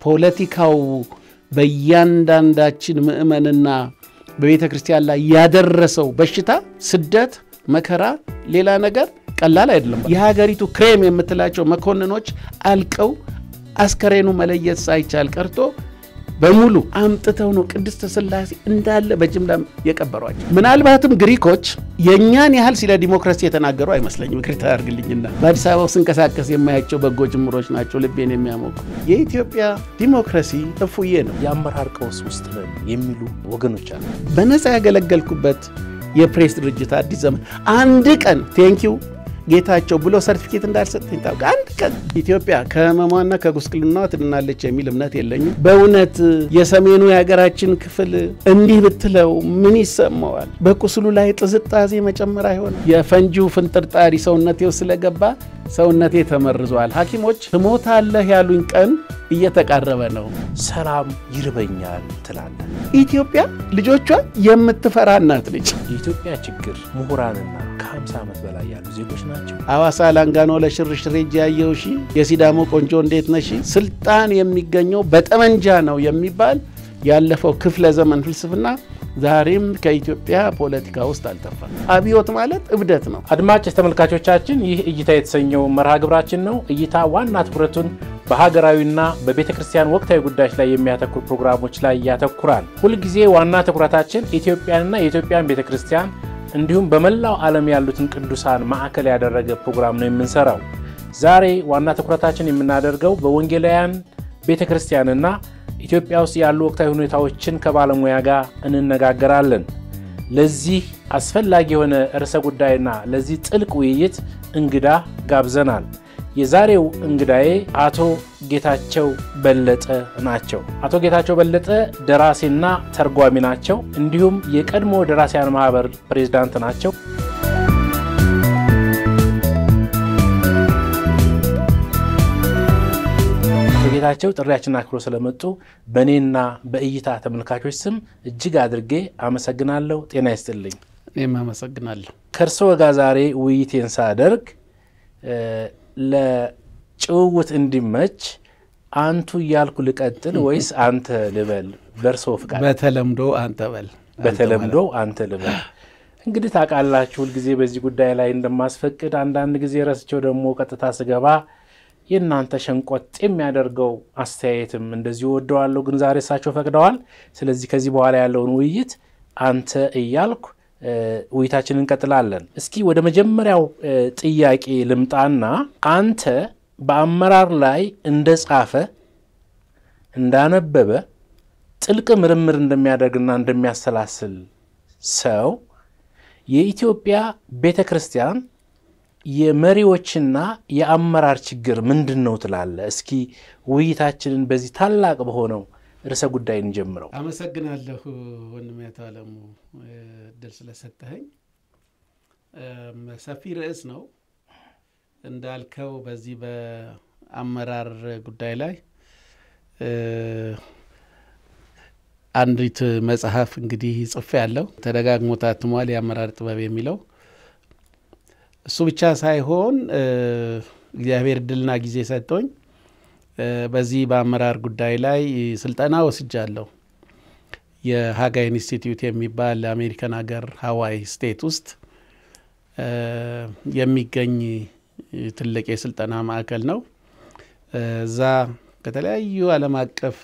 ፖለቲካው በእያንዳንዳችን ምእመንና በቤተ ክርስቲያን ላይ ያደረሰው በሽታ፣ ስደት፣ መከራ፣ ሌላ ነገር ቀላል አይደለም። የሀገሪቱ ክሬም የምትላቸው መኮንኖች አልቀው አስከሬኑ መለየት ሳይቻል ቀርቶ በሙሉ አምጥተው ነው ቅድስተ ሥላሴ እንዳለ በጅምላ የቀበሯቸው። ምናልባትም ግሪኮች የእኛን ያህል ስለ ዲሞክራሲ የተናገሩ አይመስለኝም። ይቅርታ አድርግልኝና በአዲስ አበባው ስንቀሳቀስ የማያቸው በጎ ጅምሮች ናቸው ልቤን የሚያሞቁ። የኢትዮጵያ ዲሞክራሲ እፉዬ ነው። የአመራር ቀውስ ውስጥ ነን የሚሉ ወገኖች አሉ። በነፃ ያገለገልኩበት የፕሬስ ድርጅት አዲስ ዘመን አንድ ቀን ቴንኪው ጌታቸው ብሎ ሰርቲፊኬት እንዳልሰጠኝ ታውቅ። አንድ ቀን ኢትዮጵያ ከህመሟና ከጉስቅልናዋ ትድናለች የሚል እምነት የለኝም። በእውነት የሰሜኑ የሀገራችን ክፍል እንዲህ ብትለው ምን ይሰማዋል? በቁስሉ ላይ ጥዝጣዜ መጨመር አይሆንም። የፈንጂው ፍንጥርጣሪ ሰውነቴ ውስጥ ስለገባ ሰውነቴ ተመርዟል። ሐኪሞች ትሞታለህ ያሉኝ ቀን እየተቃረበ ነው። ሰላም ይርበኛል ትላለን። ኢትዮጵያ ልጆቿ የምትፈራ እናት ነች። የኢትዮጵያ ችግር ምሁራንና ከ50 ዓመት በላይ ያሉ ዜጎች ናቸው። አዋሳ ላንጋኖ ለሽርሽር ሄጄ ያየው ሺ የሲዳሞ ቆንጆ እንዴት ነሽ? ስልጣን የሚገኘው በጠመንጃ ነው የሚባል ያለፈው ክፍለ ዘመን ፍልስፍና ዛሬም ከኢትዮጵያ ፖለቲካ ውስጥ አልጠፋም። አብዮት ማለት እብደት ነው። አድማጭ ተመልካቾቻችን ይህ እይታ የተሰኘው መርሃ ግብራችን ነው። እይታ ዋና ትኩረቱን በሀገራዊና በቤተ ክርስቲያን ወቅታዊ ጉዳዮች ላይ የሚያተኩር ፕሮግራሞች ላይ ያተኩራል። ሁልጊዜ ዋና ትኩረታችን ኢትዮጵያንና የኢትዮጵያን ቤተ ክርስቲያን እንዲሁም በመላው ዓለም ያሉትን ቅዱሳን ማዕከል ያደረገ ፕሮግራም ነው የምንሰራው። ዛሬ ዋና ትኩረታችን የምናደርገው በወንጌላውያን ቤተ ክርስቲያንና ኢትዮጵያ ውስጥ ያሉ ወቅታዊ ሁኔታዎችን ከባለሙያ ጋር እንነጋገራለን። ለዚህ አስፈላጊ የሆነ ርዕሰ ጉዳይና ለዚህ ጥልቅ ውይይት እንግዳ ጋብዘናል። የዛሬው እንግዳዬ አቶ ጌታቸው በለጠ ናቸው። አቶ ጌታቸው በለጠ ደራሲና ተርጓሚ ናቸው። እንዲሁም የቀድሞ ደራሲያን ማህበር ፕሬዝዳንት ናቸው። አቶ ጌታቸው ጥሪያችንን አክብሮ ስለመጡ በእኔና በእይታ ተመልካቾች ስም እጅግ አድርጌ አመሰግናለሁ። ጤና ይስጥልኝ። እኔም አመሰግናለሁ። ከእርስዎ ጋር ዛሬ ውይይቴን ሳደርግ ለጭውውት እንዲመች አንቱ እያልኩ ልቀጥል ወይስ አንተ ልበል? በእርስዎ ፍቃድ። በተለምዶ አንተ በል። በተለምዶ አንተ ልበል። እንግዲህ ታውቃላችሁ ሁልጊዜ በዚህ ጉዳይ ላይ እንደማስፈቅድ አንዳንድ ጊዜ ረስቸው ደግሞ ቀጥታ ስገባ የእናንተ ሸንቆጥ የሚያደርገው አስተያየትም እንደዚሁ ወደዋለሁ፣ ግን ዛሬ እሳቸው ፈቅደዋል። ስለዚህ ከዚህ በኋላ ያለውን ውይይት አንተ እያልኩ ውይይታችንን እንቀጥላለን። እስኪ ወደ መጀመሪያው ጥያቄ ልምጣና አንተ በአመራር ላይ እንደጻፈ እንዳነበበ ጥልቅ ምርምር እንደሚያደርግና እንደሚያሰላስል ሰው የኢትዮጵያ ቤተ ክርስቲያን የመሪዎችና የአመራር ችግር ምንድን ነው ትላለህ? እስኪ ውይይታችንን በዚህ ታላቅ በሆነው ርዕሰ ጉዳይ እንጀምረው። አመሰግናለሁ ወንድሜ አቶ አለሙ እድል ስለሰጠኸኝ። ሰፊ ርዕስ ነው እንዳልከው። በዚህ በአመራር ጉዳይ ላይ አንዲት መጽሐፍ እንግዲህ ጽፌ ያለው ተደጋግሞ ታትሟል፣ የአመራር ጥበብ የሚለው እሱ ብቻ ሳይሆን እግዚአብሔር እድልና ጊዜ ሰጥቶኝ በዚህ በአመራር ጉዳይ ላይ ስልጠና ወስጃለሁ። የሀጋይ ኢንስቲትዩት የሚባል አሜሪካን ሀገር ሀዋይ ስቴት ውስጥ የሚገኝ ትልቅ የስልጠና ማዕከል ነው። እዛ ከተለያዩ ዓለም አቀፍ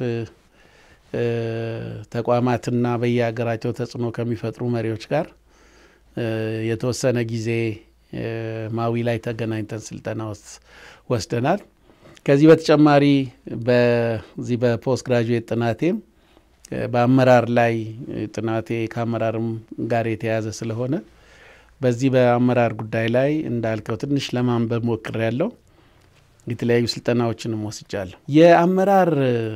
ተቋማትና በየሀገራቸው ተጽዕኖ ከሚፈጥሩ መሪዎች ጋር የተወሰነ ጊዜ ማዊ ላይ ተገናኝተን ስልጠና ወስደናል። ከዚህ በተጨማሪ በዚህ በፖስት ግራጁዌት ጥናቴም በአመራር ላይ ጥናቴ ከአመራርም ጋር የተያያዘ ስለሆነ በዚህ በአመራር ጉዳይ ላይ እንዳልከው ትንሽ ለማንበብ ሞክሬያለሁ። የተለያዩ ስልጠናዎችንም ወስጃለሁ። የአመራር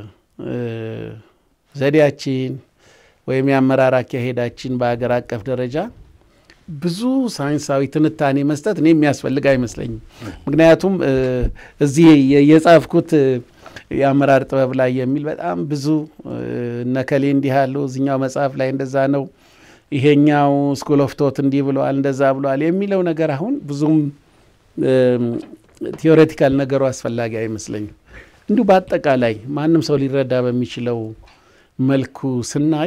ዘዴያችን ወይም የአመራር አካሄዳችን በሀገር አቀፍ ደረጃ ብዙ ሳይንሳዊ ትንታኔ መስጠት እኔ የሚያስፈልግ አይመስለኝም። ምክንያቱም እዚህ የጻፍኩት የአመራር ጥበብ ላይ የሚል በጣም ብዙ እነከሌ እንዲህ ያሉ እዚኛው መጽሐፍ ላይ እንደዛ ነው፣ ይሄኛው ስኩል ኦፍ ቶት እንዲህ ብለዋል፣ እንደዛ ብለዋል የሚለው ነገር አሁን ብዙም ቲዎሬቲካል ነገሩ አስፈላጊ አይመስለኝም። እንዲሁ በአጠቃላይ ማንም ሰው ሊረዳ በሚችለው መልኩ ስናይ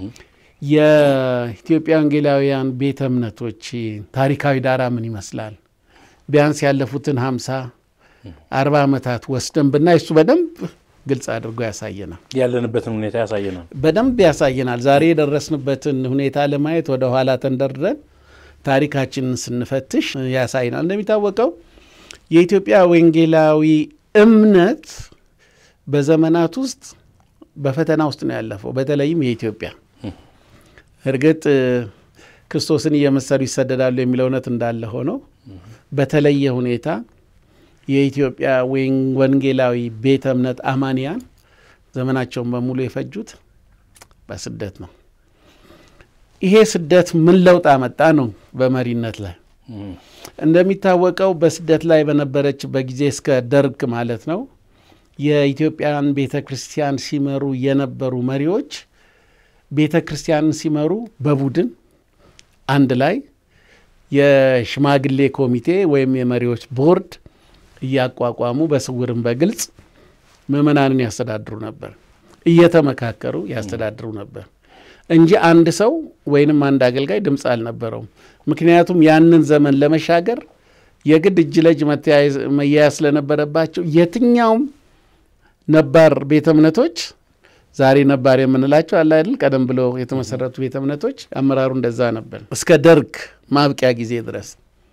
የኢትዮጵያ ወንጌላውያን ቤተ እምነቶች ታሪካዊ ዳራ ምን ይመስላል? ቢያንስ ያለፉትን ሀምሳ አርባ ዓመታት ወስደን ብናይ እሱ በደንብ ግልጽ አድርጎ ያሳየናል። ያለንበትን ሁኔታ ያሳየናል። በደንብ ያሳየናል። ዛሬ የደረስንበትን ሁኔታ ለማየት ወደ ኋላ ተንደርድረን ታሪካችንን ስንፈትሽ ያሳይናል። እንደሚታወቀው የኢትዮጵያ ወንጌላዊ እምነት በዘመናት ውስጥ በፈተና ውስጥ ነው ያለፈው። በተለይም የኢትዮጵያ እርግጥ ክርስቶስን እየመሰሉ ይሰደዳሉ የሚለው እውነት እንዳለ ሆኖ በተለየ ሁኔታ የኢትዮጵያ ወንጌላዊ ቤተ እምነት አማንያን ዘመናቸውን በሙሉ የፈጁት በስደት ነው። ይሄ ስደት ምን ለውጥ አመጣ ነው? በመሪነት ላይ እንደሚታወቀው በስደት ላይ በነበረችበት ጊዜ እስከ ደርግ ማለት ነው የኢትዮጵያን ቤተ ክርስቲያን ሲመሩ የነበሩ መሪዎች ቤተ ክርስቲያንን ሲመሩ በቡድን አንድ ላይ የሽማግሌ ኮሚቴ ወይም የመሪዎች ቦርድ እያቋቋሙ በስውርም በግልጽ ምዕመናንን ያስተዳድሩ ነበር። እየተመካከሩ ያስተዳድሩ ነበር እንጂ አንድ ሰው ወይንም አንድ አገልጋይ ድምፅ አልነበረውም። ምክንያቱም ያንን ዘመን ለመሻገር የግድ እጅ ለእጅ መያያዝ ስለነበረባቸው የትኛውም ነባር ቤተ እምነቶች ዛሬ ነባር የምንላቸው አለ አይደል፣ ቀደም ብሎ የተመሰረቱ ቤተ እምነቶች አመራሩ እንደዛ ነበር እስከ ደርግ ማብቂያ ጊዜ ድረስ።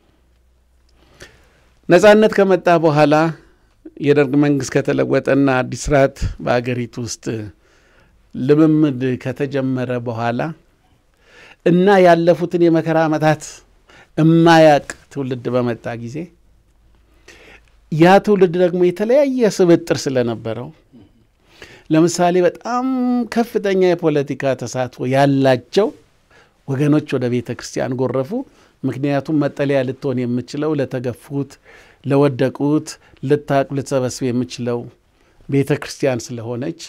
ነጻነት ከመጣ በኋላ የደርግ መንግስት ከተለወጠና አዲስ ስርዓት በአገሪቱ ውስጥ ልምምድ ከተጀመረ በኋላ እና ያለፉትን የመከራ ዓመታት እማያቅ ትውልድ በመጣ ጊዜ ያ ትውልድ ደግሞ የተለያየ ስብጥር ስለነበረው ለምሳሌ በጣም ከፍተኛ የፖለቲካ ተሳትፎ ያላቸው ወገኖች ወደ ቤተ ክርስቲያን ጎረፉ። ምክንያቱም መጠለያ ልትሆን የምችለው ለተገፉት፣ ለወደቁት ልታቅ ልትሰበስብ የምችለው ቤተ ክርስቲያን ስለሆነች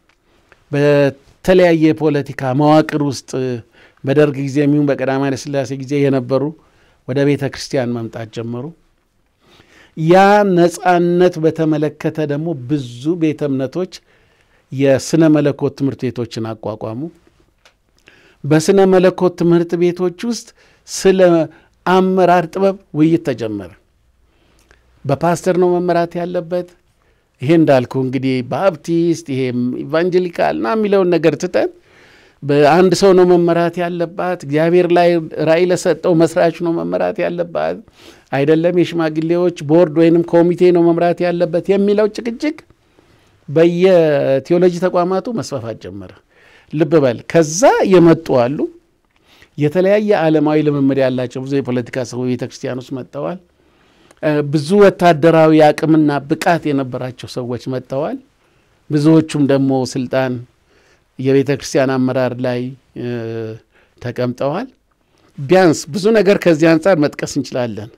በተለያየ የፖለቲካ መዋቅር ውስጥ በደርግ ጊዜ የሚሆን በቀዳማዊ ኃይለ ሥላሴ ጊዜ የነበሩ ወደ ቤተ ክርስቲያን መምጣት ጀመሩ። ያ ነጻነት በተመለከተ ደግሞ ብዙ ቤተ እምነቶች የስነ መለኮት ትምህርት ቤቶችን አቋቋሙ። በስነ መለኮት ትምህርት ቤቶች ውስጥ ስለ አመራር ጥበብ ውይይት ተጀመረ። በፓስተር ነው መመራት ያለበት። ይሄ እንዳልኩ እንግዲህ ባፕቲስት ይሄ ኢቫንጀሊካል ና የሚለውን ነገር ትተን በአንድ ሰው ነው መመራት ያለባት፣ እግዚአብሔር ላይ ራእይ ለሰጠው መስራች ነው መመራት ያለባት፣ አይደለም የሽማግሌዎች ቦርድ ወይንም ኮሚቴ ነው መምራት ያለበት የሚለው ጭቅጭቅ በየቴዎሎጂ ተቋማቱ መስፋፋት ጀመረ። ልብ በል ከዛ የመጡ አሉ። የተለያየ ዓለማዊ ልምምድ ያላቸው ብዙ የፖለቲካ ሰዎች ቤተ ክርስቲያን ውስጥ መጥተዋል። ብዙ ወታደራዊ አቅምና ብቃት የነበራቸው ሰዎች መጥተዋል። ብዙዎቹም ደግሞ ስልጣን የቤተ ክርስቲያን አመራር ላይ ተቀምጠዋል። ቢያንስ ብዙ ነገር ከዚህ አንጻር መጥቀስ እንችላለን።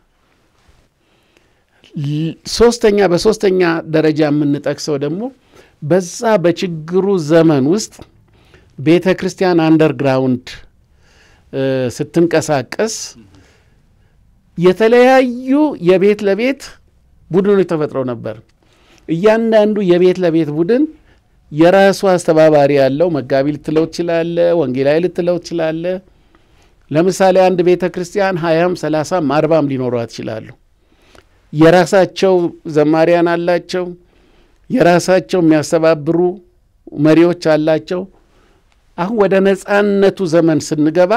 ሶስተኛ በሶስተኛ ደረጃ የምንጠቅሰው ደግሞ በዛ በችግሩ ዘመን ውስጥ ቤተ ክርስቲያን አንደርግራውንድ ስትንቀሳቀስ የተለያዩ የቤት ለቤት ቡድኖች ተፈጥረው ነበር። እያንዳንዱ የቤት ለቤት ቡድን የራሱ አስተባባሪ ያለው መጋቢ ልትለው ትችላለ፣ ወንጌላዊ ልትለው ትችላለ። ለምሳሌ አንድ ቤተ ክርስቲያን ሀያም ሰላሳም አርባም ሊኖሯት ይችላሉ። የራሳቸው ዘማሪያን አላቸው። የራሳቸው የሚያስተባብሩ መሪዎች አላቸው። አሁን ወደ ነጻነቱ ዘመን ስንገባ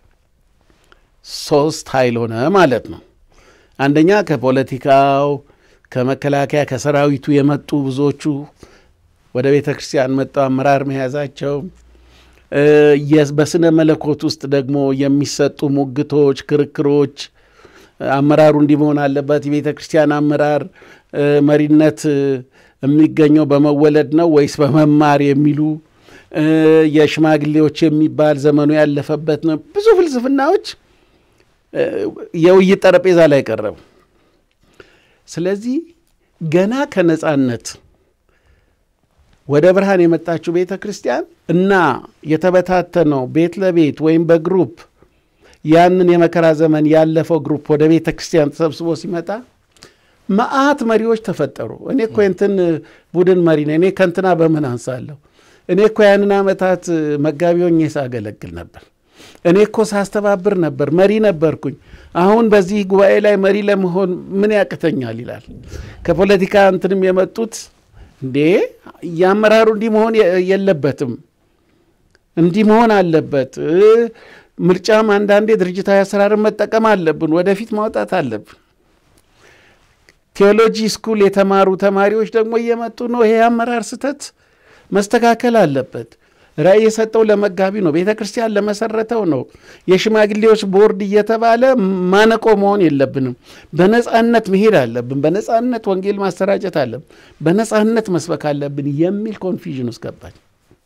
ሶስት ኃይል ሆነ ማለት ነው። አንደኛ ከፖለቲካው ከመከላከያ ከሰራዊቱ የመጡ ብዙዎቹ ወደ ቤተ ክርስቲያን መጥተው አመራር መያዛቸው፣ በስነ መለኮት ውስጥ ደግሞ የሚሰጡ ሙግቶች፣ ክርክሮች አመራሩ እንዲህ መሆን አለበት። የቤተ ክርስቲያን አመራር መሪነት የሚገኘው በመወለድ ነው ወይስ በመማር የሚሉ የሽማግሌዎች የሚባል ዘመኑ ያለፈበት ነው። ብዙ ፍልስፍናዎች የውይይት ጠረጴዛ ላይ ቀረቡ። ስለዚህ ገና ከነጻነት ወደ ብርሃን የመጣችው ቤተ ክርስቲያን እና የተበታተነው ቤት ለቤት ወይም በግሩፕ ያንን የመከራ ዘመን ያለፈው ግሩፕ ወደ ቤተ ክርስቲያን ተሰብስቦ ሲመጣ መዓት መሪዎች ተፈጠሩ። እኔ እኮ የእንትን ቡድን መሪ ነኝ፣ እኔ ከእንትና በምን አንሳለሁ? እኔ እኮ ያንን ዓመታት መጋቢ ሆኜ ሳገለግል ነበር። እኔ እኮ ሳስተባብር ነበር፣ መሪ ነበርኩኝ። አሁን በዚህ ጉባኤ ላይ መሪ ለመሆን ምን ያቅተኛል ይላል። ከፖለቲካ እንትንም የመጡት እንዴ የአመራሩ እንዲህ መሆን የለበትም እንዲህ መሆን አለበት። ምርጫም አንዳንዴ ድርጅታዊ አሰራርን መጠቀም አለብን፣ ወደፊት ማውጣት አለብን። ቴዎሎጂ ስኩል የተማሩ ተማሪዎች ደግሞ እየመጡ ነው። ይሄ የአመራር ስህተት መስተካከል አለበት። ራዕይ የሰጠው ለመጋቢ ነው፣ ቤተ ክርስቲያን ለመሰረተው ነው። የሽማግሌዎች ቦርድ እየተባለ ማነቆ መሆን የለብንም። በነፃነት መሄድ አለብን። በነፃነት ወንጌል ማሰራጨት አለብን። በነፃነት መስበክ አለብን የሚል ኮንፊዥን ውስጥ ገባኝ።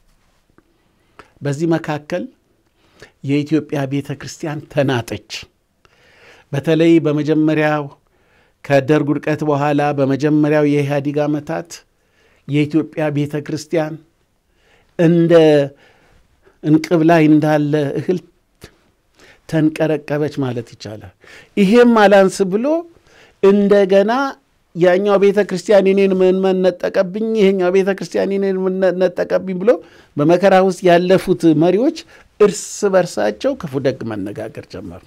በዚህ መካከል የኢትዮጵያ ቤተ ክርስቲያን ተናጠች። በተለይ በመጀመሪያው ከደርግ ውድቀት በኋላ በመጀመሪያው የኢህአዴግ ዓመታት የኢትዮጵያ ቤተ ክርስቲያን እንደ እንቅብ ላይ እንዳለ እህል ተንቀረቀበች ማለት ይቻላል። ይሄም አላንስ ብሎ እንደገና ያኛው ቤተ ክርስቲያን የኔን ምዕመን ነጠቀብኝ፣ ይሄኛው ቤተ ክርስቲያን የኔን ነጠቀብኝ ብሎ በመከራ ውስጥ ያለፉት መሪዎች እርስ በርሳቸው ክፉ ደግ መነጋገር ጀመሩ።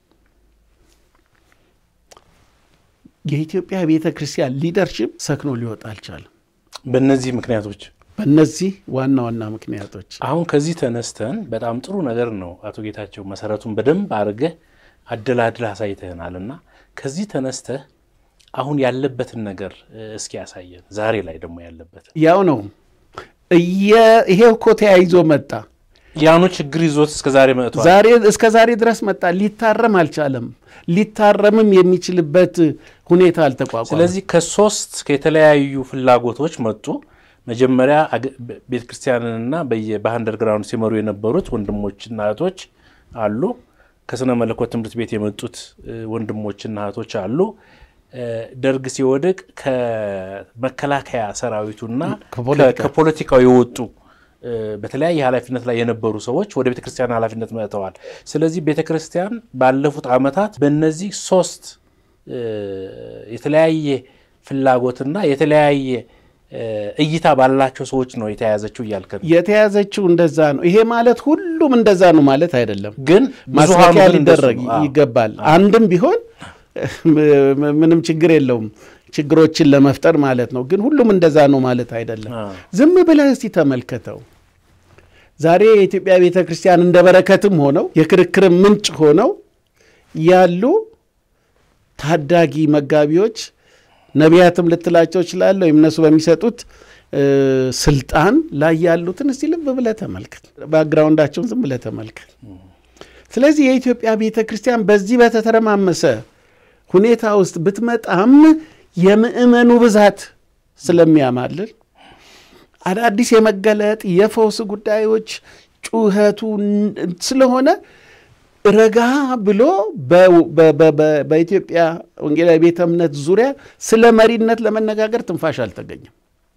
የኢትዮጵያ ቤተ ክርስቲያን ሊደርሽፕ ሰክኖ ሊወጣ አልቻለም። በእነዚህ ምክንያቶች በእነዚህ ዋና ዋና ምክንያቶች አሁን ከዚህ ተነስተን በጣም ጥሩ ነገር ነው አቶ ጌታቸው መሰረቱን በደንብ አድርገህ አደላድለህ አሳይተህናል እና ከዚህ ተነስተህ አሁን ያለበትን ነገር እስኪ ያሳየን። ዛሬ ላይ ደግሞ ያለበትን ያው ነው። ይሄ እኮ ተያይዞ መጣ። ያኑ ችግር ይዞት እስከ ዛሬ መጥቷል። ዛሬ እስከ ዛሬ ድረስ መጣ። ሊታረም አልቻለም። ሊታረምም የሚችልበት ሁኔታ አልተቋቋመም። ስለዚህ ከሶስት ከተለያዩ ፍላጎቶች መጡ። መጀመሪያ ቤተ ክርስቲያንንና በአንደርግራውንድ ሲመሩ የነበሩት ወንድሞችና እህቶች አሉ። ከስነ መለኮት ትምህርት ቤት የመጡት ወንድሞችና እህቶች አሉ። ደርግ ሲወድቅ ከመከላከያ ሰራዊቱና ከፖለቲካው የወጡ በተለያየ ኃላፊነት ላይ የነበሩ ሰዎች ወደ ቤተ ክርስቲያን ኃላፊነት መጥተዋል። ስለዚህ ቤተ ክርስቲያን ባለፉት ዓመታት በእነዚህ ሶስት የተለያየ ፍላጎትና የተለያየ እይታ ባላቸው ሰዎች ነው የተያዘችው እያልክ ነው። የተያዘችው እንደዛ ነው። ይሄ ማለት ሁሉም እንደዛ ነው ማለት አይደለም፣ ግን ማስታወቂያ ሊደረግ ይገባል። አንድም ቢሆን ምንም ችግር የለውም ችግሮችን ለመፍጠር ማለት ነው። ግን ሁሉም እንደዛ ነው ማለት አይደለም። ዝም ብለህ እስቲ ተመልከተው። ዛሬ የኢትዮጵያ ቤተ ክርስቲያን እንደ በረከትም ሆነው የክርክርም ምንጭ ሆነው ያሉ ታዳጊ መጋቢዎች ነቢያትም ልትላቸው ይችላለ ወይም እነሱ በሚሰጡት ስልጣን ላይ ያሉትን እስቲ ልብ ብለህ ተመልከት። ባክግራውንዳቸውን ዝም ብለህ ተመልከት። ስለዚህ የኢትዮጵያ ቤተ ክርስቲያን በዚህ በተተረማመሰ ሁኔታ ውስጥ ብትመጣም የምእመኑ ብዛት ስለሚያማልል አዳዲስ የመገለጥ የፈውስ ጉዳዮች ጩኸቱ ስለሆነ ረጋ ብሎ በኢትዮጵያ ወንጌላዊ ቤተ እምነት ዙሪያ ስለ መሪነት ለመነጋገር ትንፋሽ አልተገኘም።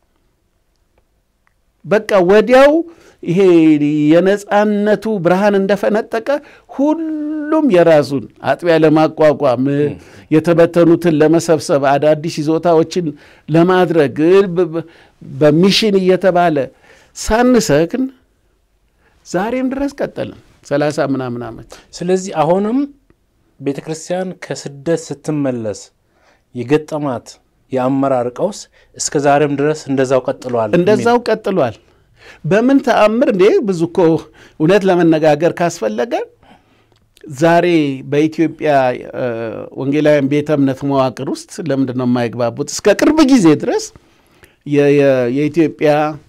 በቃ ወዲያው ይሄ የነፃነቱ ብርሃን እንደፈነጠቀ ሁሉም የራሱን አጥቢያ ለማቋቋም የተበተኑትን ለመሰብሰብ አዳዲስ ይዞታዎችን ለማድረግ በሚሽን እየተባለ ሳንሰክን ዛሬም ድረስ ቀጠልን ሰላሳ ምናምን ዓመት። ስለዚህ አሁንም ቤተ ክርስቲያን ከስደት ስትመለስ የገጠማት የአመራር ቀውስ እስከ ዛሬም ድረስ እንደዛው ቀጥሏል። እንደዛው ቀጥሏል። በምን ተአምር እንዴ! ብዙ እኮ እውነት ለመነጋገር ካስፈለገ ዛሬ በኢትዮጵያ ወንጌላውያን ቤተ እምነት መዋቅር ውስጥ ለምንድን ነው የማይግባቡት? እስከ ቅርብ ጊዜ ድረስ የኢትዮጵያ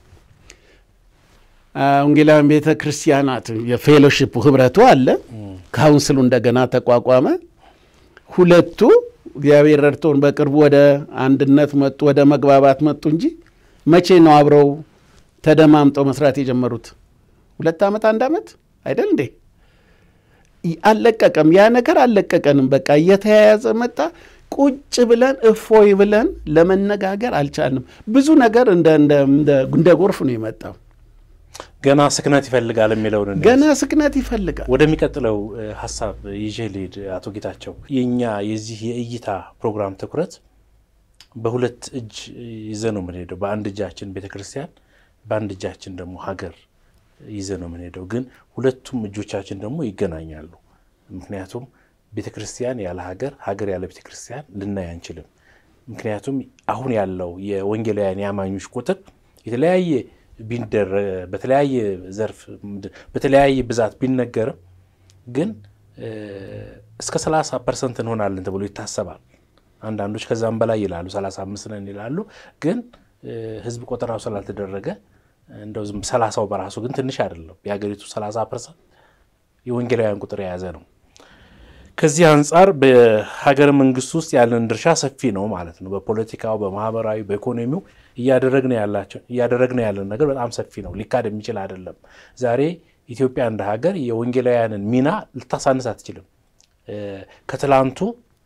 ወንጌላውያን ቤተ ክርስቲያናት የፌሎሺፕ ህብረቱ አለ። ካውንስሉ እንደገና ተቋቋመ። ሁለቱ እግዚአብሔር ረድቶን በቅርቡ ወደ አንድነት መጡ፣ ወደ መግባባት መጡ እንጂ መቼ ነው አብረው ተደማምጠው መስራት የጀመሩት? ሁለት ዓመት አንድ ዓመት አይደል እንዴ? አልለቀቀም። ያ ነገር አልለቀቀንም። በቃ እየተያያዘ መጣ። ቁጭ ብለን እፎይ ብለን ለመነጋገር አልቻልንም። ብዙ ነገር እንደ ጎርፍ ነው የመጣው። ገና ስክነት ይፈልጋል የሚለውን ገና ስክነት ይፈልጋል። ወደሚቀጥለው ሀሳብ ይዤ ልሂድ። አቶ ጌታቸው የእኛ የዚህ የእይታ ፕሮግራም ትኩረት በሁለት እጅ ይዘ ነው የምንሄደው። በአንድ እጃችን ቤተ ክርስቲያን፣ በአንድ እጃችን ደግሞ ሀገር ይዘ ነው የምንሄደው። ግን ሁለቱም እጆቻችን ደግሞ ይገናኛሉ። ምክንያቱም ቤተ ክርስቲያን ያለ ሀገር፣ ሀገር ያለ ቤተ ክርስቲያን ልናይ አንችልም። ምክንያቱም አሁን ያለው የወንጌላውያን የአማኞች ቁጥር የተለያየ በተለያየ ዘርፍ በተለያየ ብዛት ቢነገርም ግን እስከ 30 ፐርሰንት እንሆናለን ተብሎ ይታሰባል። አንዳንዶች ከዛም በላይ ይላሉ፣ 35 ነን ይላሉ። ግን ህዝብ ቆጠራው ስላልተደረገ እንደው ዝም ሰላሳው በራሱ ግን ትንሽ አይደለም። የሀገሪቱ 30 ፐርሰንት የወንጌላውያን ቁጥር የያዘ ነው። ከዚህ አንጻር በሀገረ መንግስት ውስጥ ያለን ድርሻ ሰፊ ነው ማለት ነው። በፖለቲካው፣ በማህበራዊ፣ በኢኮኖሚው እያደረግን ያለን ነገር በጣም ሰፊ ነው። ሊካድ የሚችል አይደለም። ዛሬ ኢትዮጵያ እንደ ሀገር የወንጌላውያንን ሚና ልታሳንስ አትችልም። ከትላንቱ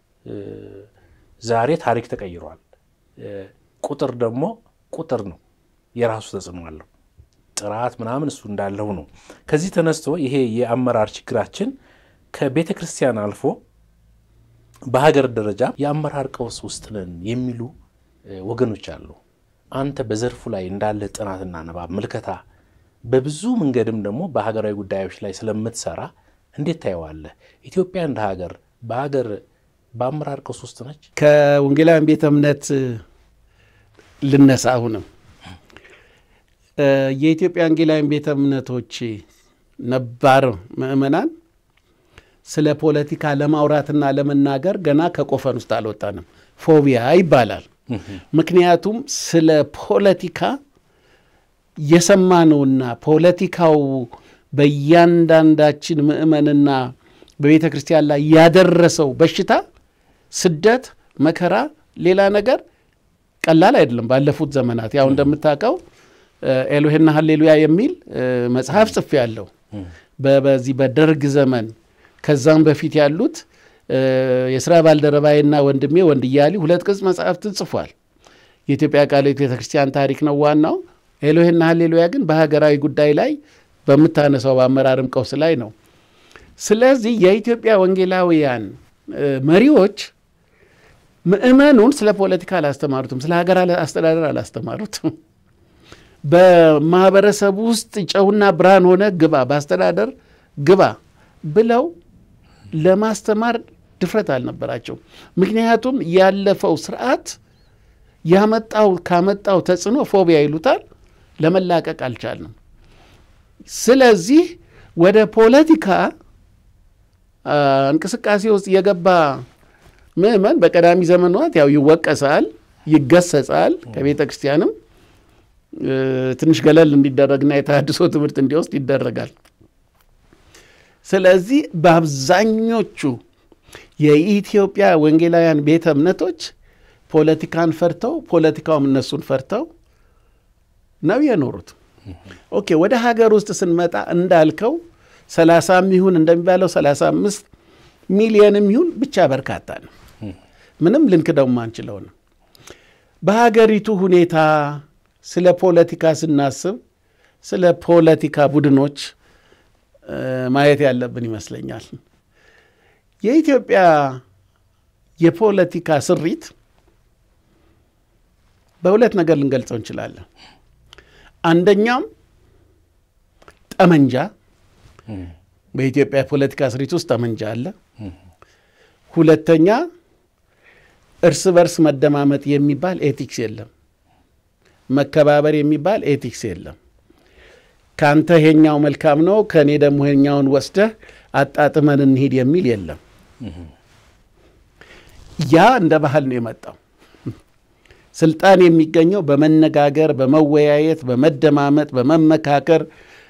ዛሬ ታሪክ ተቀይሯል። ቁጥር ደግሞ ቁጥር ነው፣ የራሱ ተጽዕኖ አለው። ጥራት ምናምን እሱ እንዳለው ነው። ከዚህ ተነስቶ ይሄ የአመራር ችግራችን ከቤተ ክርስቲያን አልፎ በሀገር ደረጃ የአመራር ቀውስ ውስጥ ነን የሚሉ ወገኖች አሉ። አንተ በዘርፉ ላይ እንዳለ ጥናትና ንባብ ምልከታ፣ በብዙ መንገድም ደግሞ በሀገራዊ ጉዳዮች ላይ ስለምትሰራ እንዴት ታየዋለህ? ኢትዮጵያ እንደ ሀገር በሀገር በአመራር ቀውስ ውስጥ ነች? ከወንጌላውያን ቤተ እምነት ልነሳ። አሁንም የኢትዮጵያ ወንጌላውያን ቤተ እምነቶች ነባር ምዕመናን ስለ ፖለቲካ ለማውራትና ለመናገር ገና ከቆፈን ውስጥ አልወጣንም። ፎቢያ ይባላል። ምክንያቱም ስለ ፖለቲካ የሰማነውና ፖለቲካው በእያንዳንዳችን ምዕመንና በቤተ ክርስቲያን ላይ ያደረሰው በሽታ፣ ስደት፣ መከራ፣ ሌላ ነገር ቀላል አይደለም። ባለፉት ዘመናት ያው እንደምታውቀው ኤሎሄና ሀሌሉያ የሚል መጽሐፍ ጽፌያለሁ። በዚህ በደርግ ዘመን ከዛም በፊት ያሉት የስራ ባልደረባዬና ወንድሜ ወንድያሊ ሁለት ቅጽ መጽሐፍትን ጽፏል። የኢትዮጵያ ቃልዮት ቤተ ክርስቲያን ታሪክ ነው ዋናው። ኤሎሄና ሀሌሉያ ግን በሀገራዊ ጉዳይ ላይ በምታነሳው በአመራርም ቀውስ ላይ ነው። ስለዚህ የኢትዮጵያ ወንጌላውያን መሪዎች ምዕመኑን ስለ ፖለቲካ አላስተማሩትም፣ ስለ ሀገር አስተዳደር አላስተማሩትም። በማህበረሰቡ ውስጥ ጨውና ብርሃን ሆነ ግባ፣ በአስተዳደር ግባ ብለው ለማስተማር ድፍረት አልነበራቸው። ምክንያቱም ያለፈው ስርዓት ያመጣው ካመጣው ተጽዕኖ ፎቢያ ይሉታል ለመላቀቅ አልቻልንም። ስለዚህ ወደ ፖለቲካ እንቅስቃሴ ውስጥ የገባ ምዕመን በቀዳሚ ዘመናት ያው ይወቀሳል፣ ይገሰጻል፣ ከቤተ ክርስቲያንም ትንሽ ገለል እንዲደረግና የተሃድሶ ትምህርት እንዲወስድ ይደረጋል። ስለዚህ በአብዛኞቹ የኢትዮጵያ ወንጌላውያን ቤተ እምነቶች ፖለቲካን ፈርተው ፖለቲካውም እነሱን ፈርተው ነው የኖሩት። ኦኬ ወደ ሀገር ውስጥ ስንመጣ እንዳልከው ሰላሳም ይሁን እንደሚባለው ሰላሳ አምስት ሚሊየንም ይሁን ብቻ በርካታ ነው። ምንም ልንክደው ማንችለው ነው። በሀገሪቱ ሁኔታ ስለ ፖለቲካ ስናስብ ስለ ፖለቲካ ቡድኖች ማየት ያለብን ይመስለኛል። የኢትዮጵያ የፖለቲካ ስሪት በሁለት ነገር ልንገልጸው እንችላለን። አንደኛም ጠመንጃ፣ በኢትዮጵያ የፖለቲካ ስሪት ውስጥ ጠመንጃ አለ። ሁለተኛ እርስ በርስ መደማመጥ የሚባል ኤቲክስ የለም። መከባበር የሚባል ኤቲክስ የለም። ከአንተ ይሄኛው መልካም ነው፣ ከእኔ ደግሞ ይሄኛውን ወስደህ አጣጥመን እንሂድ የሚል የለም። ያ እንደ ባህል ነው የመጣው። ስልጣን የሚገኘው በመነጋገር፣ በመወያየት፣ በመደማመጥ፣ በመመካከር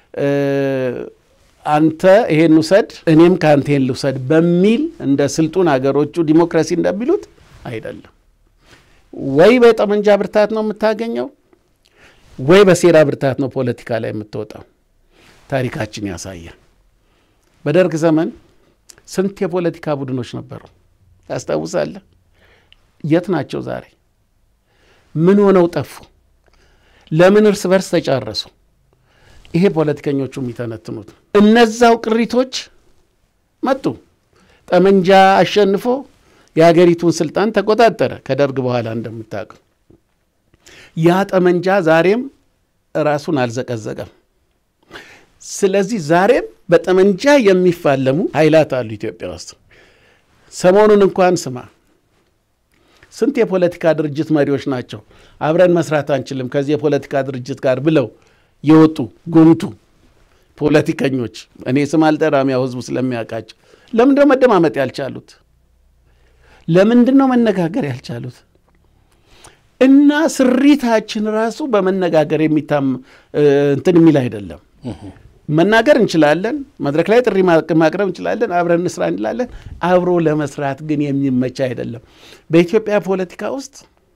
አንተ ይሄን ውሰድ እኔም ከአንተ ይሄን ልውሰድ በሚል እንደ ስልጡን ሀገሮቹ ዲሞክራሲ እንደሚሉት አይደለም። ወይ በጠመንጃ ብርታት ነው የምታገኘው ወይ በሴራ ብርታት ነው ፖለቲካ ላይ የምትወጣው። ታሪካችን ያሳያል። በደርግ ዘመን ስንት የፖለቲካ ቡድኖች ነበሩ ታስታውሳለህ? የት ናቸው ዛሬ? ምን ሆነው ጠፉ? ለምን እርስ በርስ ተጫረሱ? ይሄ ፖለቲከኞቹ የሚተነትኑት እነዛው ቅሪቶች መጡ። ጠመንጃ አሸንፎ የሀገሪቱን ስልጣን ተቆጣጠረ ከደርግ በኋላ እንደምታውቀው። ያ ጠመንጃ ዛሬም ራሱን አልዘቀዘቀም። ስለዚህ ዛሬም በጠመንጃ የሚፋለሙ ኃይላት አሉ ኢትዮጵያ ውስጥ። ሰሞኑን እንኳን ስማ ስንት የፖለቲካ ድርጅት መሪዎች ናቸው አብረን መስራት አንችልም ከዚህ የፖለቲካ ድርጅት ጋር ብለው የወጡ ጉምቱ ፖለቲከኞች። እኔ ስም አልጠራም፣ ያው ህዝቡ ስለሚያውቃቸው። ለምንድን ነው መደማመጥ ያልቻሉት? ለምንድን ነው መነጋገር ያልቻሉት? እና ስሪታችን ራሱ በመነጋገር የሚታም እንትን የሚል አይደለም። መናገር እንችላለን፣ መድረክ ላይ ጥሪ ማቅረብ እንችላለን፣ አብረን እንስራ እንላለን። አብሮ ለመስራት ግን የሚመች አይደለም። በኢትዮጵያ ፖለቲካ ውስጥ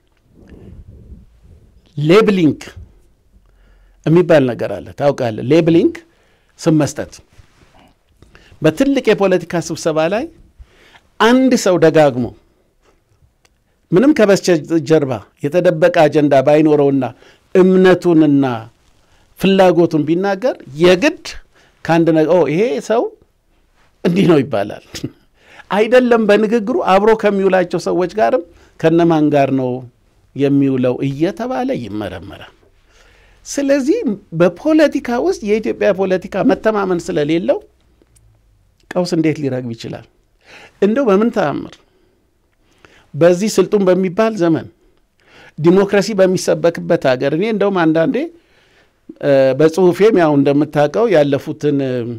ሌብሊንግ የሚባል ነገር አለ። ታውቃለህ? ሌብሊንግ ስም መስጠት። በትልቅ የፖለቲካ ስብሰባ ላይ አንድ ሰው ደጋግሞ ምንም ከበስተጀርባ የተደበቀ አጀንዳ ባይኖረውና እምነቱንና ፍላጎቱን ቢናገር የግድ ከአንድ ነገር ይሄ ሰው እንዲህ ነው ይባላል። አይደለም በንግግሩ አብሮ ከሚውላቸው ሰዎች ጋርም ከነማን ጋር ነው የሚውለው እየተባለ ይመረመራል። ስለዚህ በፖለቲካ ውስጥ የኢትዮጵያ ፖለቲካ መተማመን ስለሌለው ቀውስ እንዴት ሊረግብ ይችላል? እንደው በምን ተአምር በዚህ ስልጡን በሚባል ዘመን ዲሞክራሲ በሚሰበክበት ሀገር እኔ እንደውም አንዳንዴ በጽሁፌም ያው እንደምታውቀው ያለፉትን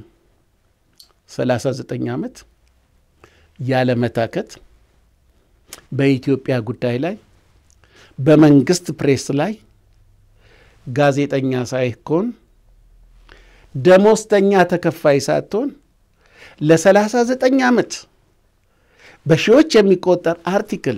39 ዓመት ያለመታከት በኢትዮጵያ ጉዳይ ላይ በመንግስት ፕሬስ ላይ ጋዜጠኛ ሳይኮን ደሞዝተኛ ተከፋይ ሳትሆን ለ39 ዓመት በሺዎች የሚቆጠር አርቲክል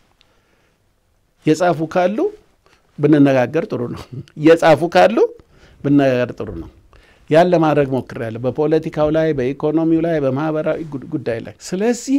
የጻፉ ካሉ ብንነጋገር ጥሩ ነው። የጻፉ ካሉ ብንነጋገር ጥሩ ነው። ያን ለማድረግ ሞክሬያለሁ፣ በፖለቲካው ላይ፣ በኢኮኖሚው ላይ፣ በማህበራዊ ጉዳይ ላይ። ስለዚህ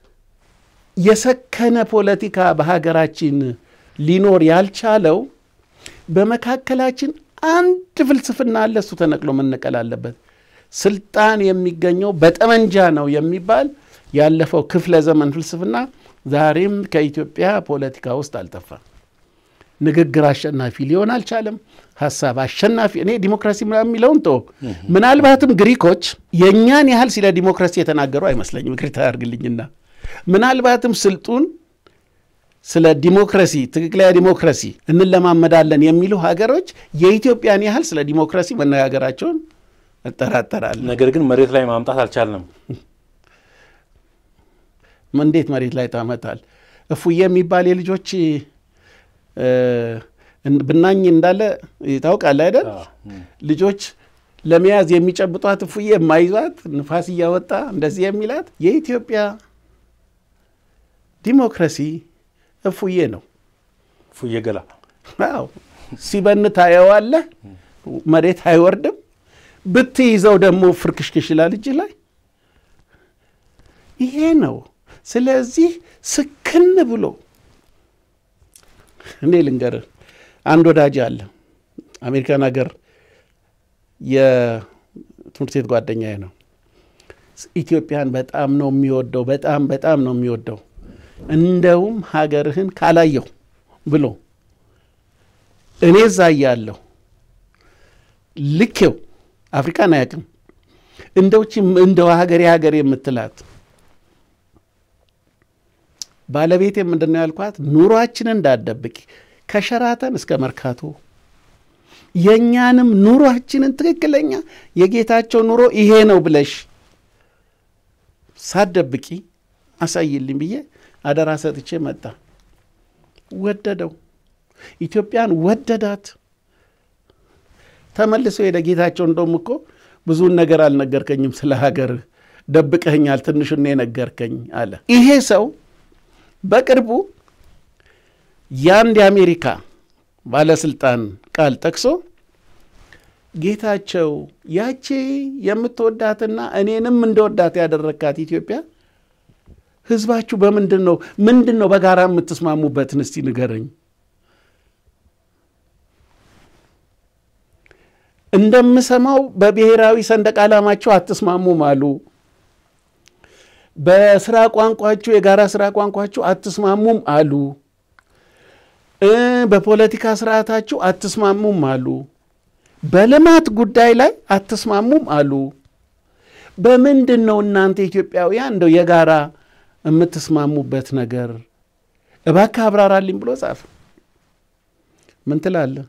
የሰከነ ፖለቲካ በሀገራችን ሊኖር ያልቻለው በመካከላችን አንድ ፍልስፍና አለ። እሱ ተነቅሎ መነቀል አለበት። ስልጣን የሚገኘው በጠመንጃ ነው የሚባል ያለፈው ክፍለ ዘመን ፍልስፍና ዛሬም ከኢትዮጵያ ፖለቲካ ውስጥ አልጠፋም። ንግግር አሸናፊ ሊሆን አልቻለም። ሀሳብ አሸናፊ እኔ ዲሞክራሲ የሚለውን ቶ ምናልባትም ግሪኮች የእኛን ያህል ስለ ዲሞክራሲ የተናገሩ አይመስለኝም። ይቅርታ ያድርግልኝና ምናልባትም ስልጡን ስለ ዲሞክራሲ ትክክለኛ ዲሞክራሲ እንለማመዳለን የሚሉ ሀገሮች የኢትዮጵያን ያህል ስለ ዲሞክራሲ መነጋገራቸውን እጠራጠራለሁ። ነገር ግን መሬት ላይ ማምጣት አልቻልንም። እንዴት መሬት ላይ ታመጣል? እፉዬ የሚባል የልጆች ብናኝ እንዳለ ታውቃለህ አይደል? ልጆች ለመያዝ የሚጨብጧት እፉዬ የማይዟት ንፋስ እያወጣ እንደዚህ የሚላት የኢትዮጵያ ዲሞክራሲ እፉዬ ነው። እፉዬ ገላ አዎ፣ ሲበን ታየዋለህ፣ መሬት አይወርድም። ብትይዘው ደግሞ ፍርክሽክሽ ይላል እጅ ላይ። ይሄ ነው። ስለዚህ ስክን ብሎ እኔ ልንገርህ፣ አንድ ወዳጅ አለ አሜሪካን ሀገር የትምህርት ቤት ጓደኛዬ ነው። ኢትዮጵያን በጣም ነው የሚወደው፣ በጣም በጣም ነው የሚወደው። እንደውም ሀገርህን ካላየሁ ብሎ እኔ እዛ እያለሁ ልኬው አፍሪካን አያውቅም። እንደውች እንደው ሀገሬ ሀገሬ የምትላት ባለቤቴ ምንድን ነው ያልኳት፣ ኑሯችንን እንዳትደብቂ ከሸራተን እስከ መርካቶ የእኛንም ኑሯችንን ትክክለኛ የጌታቸው ኑሮ ይሄ ነው ብለሽ ሳትደብቂ አሳይልኝ ብዬ አደራ ሰጥቼ መጣ። ወደደው፣ ኢትዮጵያን ወደዳት። ተመልሶ ሄደ። ጌታቸው እንደውም እኮ ብዙውን ነገር አልነገርከኝም ስለ ሀገር ደብቀኸኛል፣ ትንሹን የነገርከኝ አለ። ይሄ ሰው በቅርቡ የአንድ የአሜሪካ ባለስልጣን ቃል ጠቅሶ ጌታቸው ያቺ የምትወዳትና እኔንም እንደወዳት ያደረግካት ኢትዮጵያ ህዝባችሁ በምንድን ነው ምንድን ነው በጋራ የምትስማሙበትን እስቲ ንገረኝ። እንደምሰማው በብሔራዊ ሰንደቅ ዓላማቸው አትስማሙም አሉ። በስራ ቋንቋችሁ የጋራ ስራ ቋንቋችሁ አትስማሙም አሉ። በፖለቲካ ስርዓታችሁ አትስማሙም አሉ። በልማት ጉዳይ ላይ አትስማሙም አሉ። በምንድን ነው እናንተ ኢትዮጵያውያን እንደው የጋራ የምትስማሙበት ነገር እባክህ አብራራልኝ ብሎ ጻፍ። ምን ትላለህ?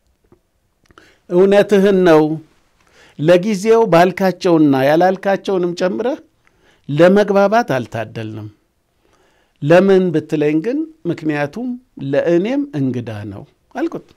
እውነትህን ነው። ለጊዜው ባልካቸውና ያላልካቸውንም ጨምረህ ለመግባባት አልታደልንም። ለምን ብትለኝ ግን ምክንያቱም ለእኔም እንግዳ ነው አልኩት።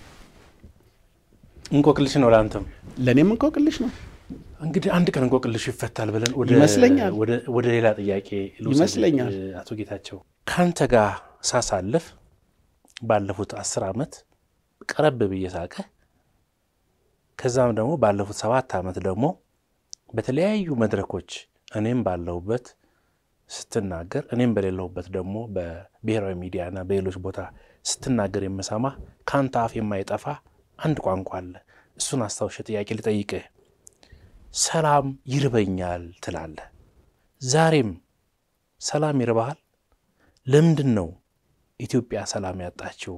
እንቆቅልሽ ነው ለአንተም ለእኔም እንቆቅልሽ ነው እንግዲህ አንድ ቀን እንቆቅልሽ ይፈታል ብለን ወደ- ይመስለኛል። ወደ- ወደ ሌላ ጥያቄ ልውሰድ። ይመስለኛል። አቶ ጌታቸው ከአንተ ጋር ሳሳልፍ ባለፉት አስር ዓመት ቀረብ ብዬ ሳቀ ከዛም ደግሞ ባለፉት ሰባት ዓመት ደግሞ በተለያዩ መድረኮች እኔም ባለሁበት ስትናገር እኔም በሌለሁበት ደግሞ በብሔራዊ ሚዲያና በሌሎች ቦታ ስትናገር የምሰማ ከአንተ አፍ የማይጠፋ አንድ ቋንቋ አለ። እሱን አስታውሼ ጥያቄ ልጠይቅህ። ሰላም ይርበኛል ትላለህ። ዛሬም ሰላም ይርባሃል? ለምንድን ነው ኢትዮጵያ ሰላም ያጣችው?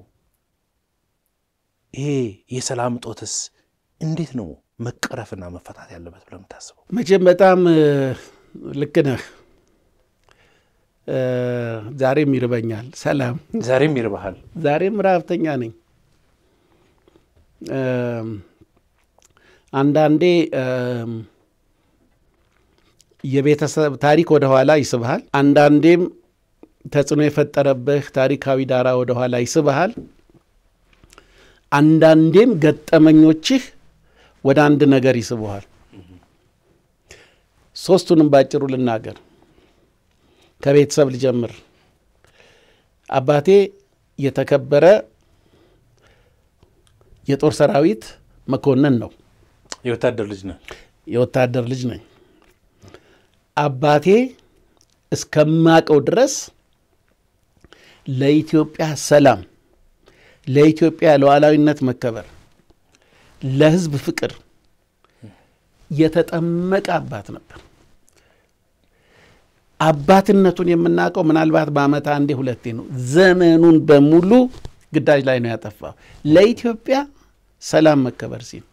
ይሄ የሰላም እጦትስ እንዴት ነው መቀረፍና መፈታት ያለበት ብለህ የምታስበው? መቼም በጣም እ፣ ልክ ነህ። እ፣ ዛሬም ይርበኛል ሰላም ዛሬም ይርባሃል። ዛሬም ረሀብተኛ ነኝ። እም፣ አንዳንዴ እም፣ የቤተሰብ ታሪክ ወደኋላ ይስብሃል። አንዳንዴም ተጽዕኖ የፈጠረብህ ታሪካዊ ዳራ ወደኋላ ይስብሃል። አንዳንዴም ገጠመኞችህ ወደ አንድ ነገር ይስቡሃል። ሶስቱንም ባጭሩ ልናገር። ከቤተሰብ ልጀምር። አባቴ የተከበረ የጦር ሰራዊት መኮንን ነው። የወታደር ልጅ ነህ። የወታደር ልጅ ነኝ። አባቴ እስከማቀው ድረስ ለኢትዮጵያ ሰላም፣ ለኢትዮጵያ ሉዓላዊነት መከበር፣ ለሕዝብ ፍቅር የተጠመቀ አባት ነበር። አባትነቱን የምናውቀው ምናልባት በዓመት አንዴ ሁለቴ ነው። ዘመኑን በሙሉ ግዳጅ ላይ ነው ያጠፋው ለኢትዮጵያ ሰላም መከበር ሲል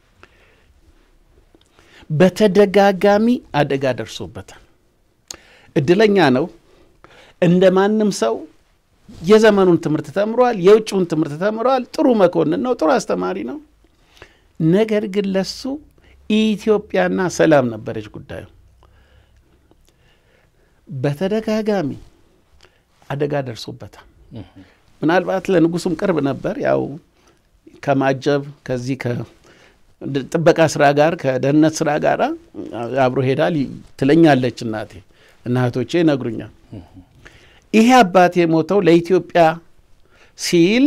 በተደጋጋሚ አደጋ ደርሶበታል። እድለኛ ነው። እንደ ማንም ሰው የዘመኑን ትምህርት ተምሯል። የውጭውን ትምህርት ተምሯል። ጥሩ መኮንን ነው። ጥሩ አስተማሪ ነው። ነገር ግን ለሱ ኢትዮጵያና ሰላም ነበረች ጉዳዩ። በተደጋጋሚ አደጋ ደርሶበታል። ምናልባት ለንጉሱም ቅርብ ነበር። ያው ከማጀብ ከዚህ ከጥበቃ ስራ ጋር ከደህንነት ስራ ጋር አብሮ ሄዳል ትለኛለች እናቴ እና እህቶቼ ይነግሩኛል። ይሄ አባቴ የሞተው ለኢትዮጵያ ሲል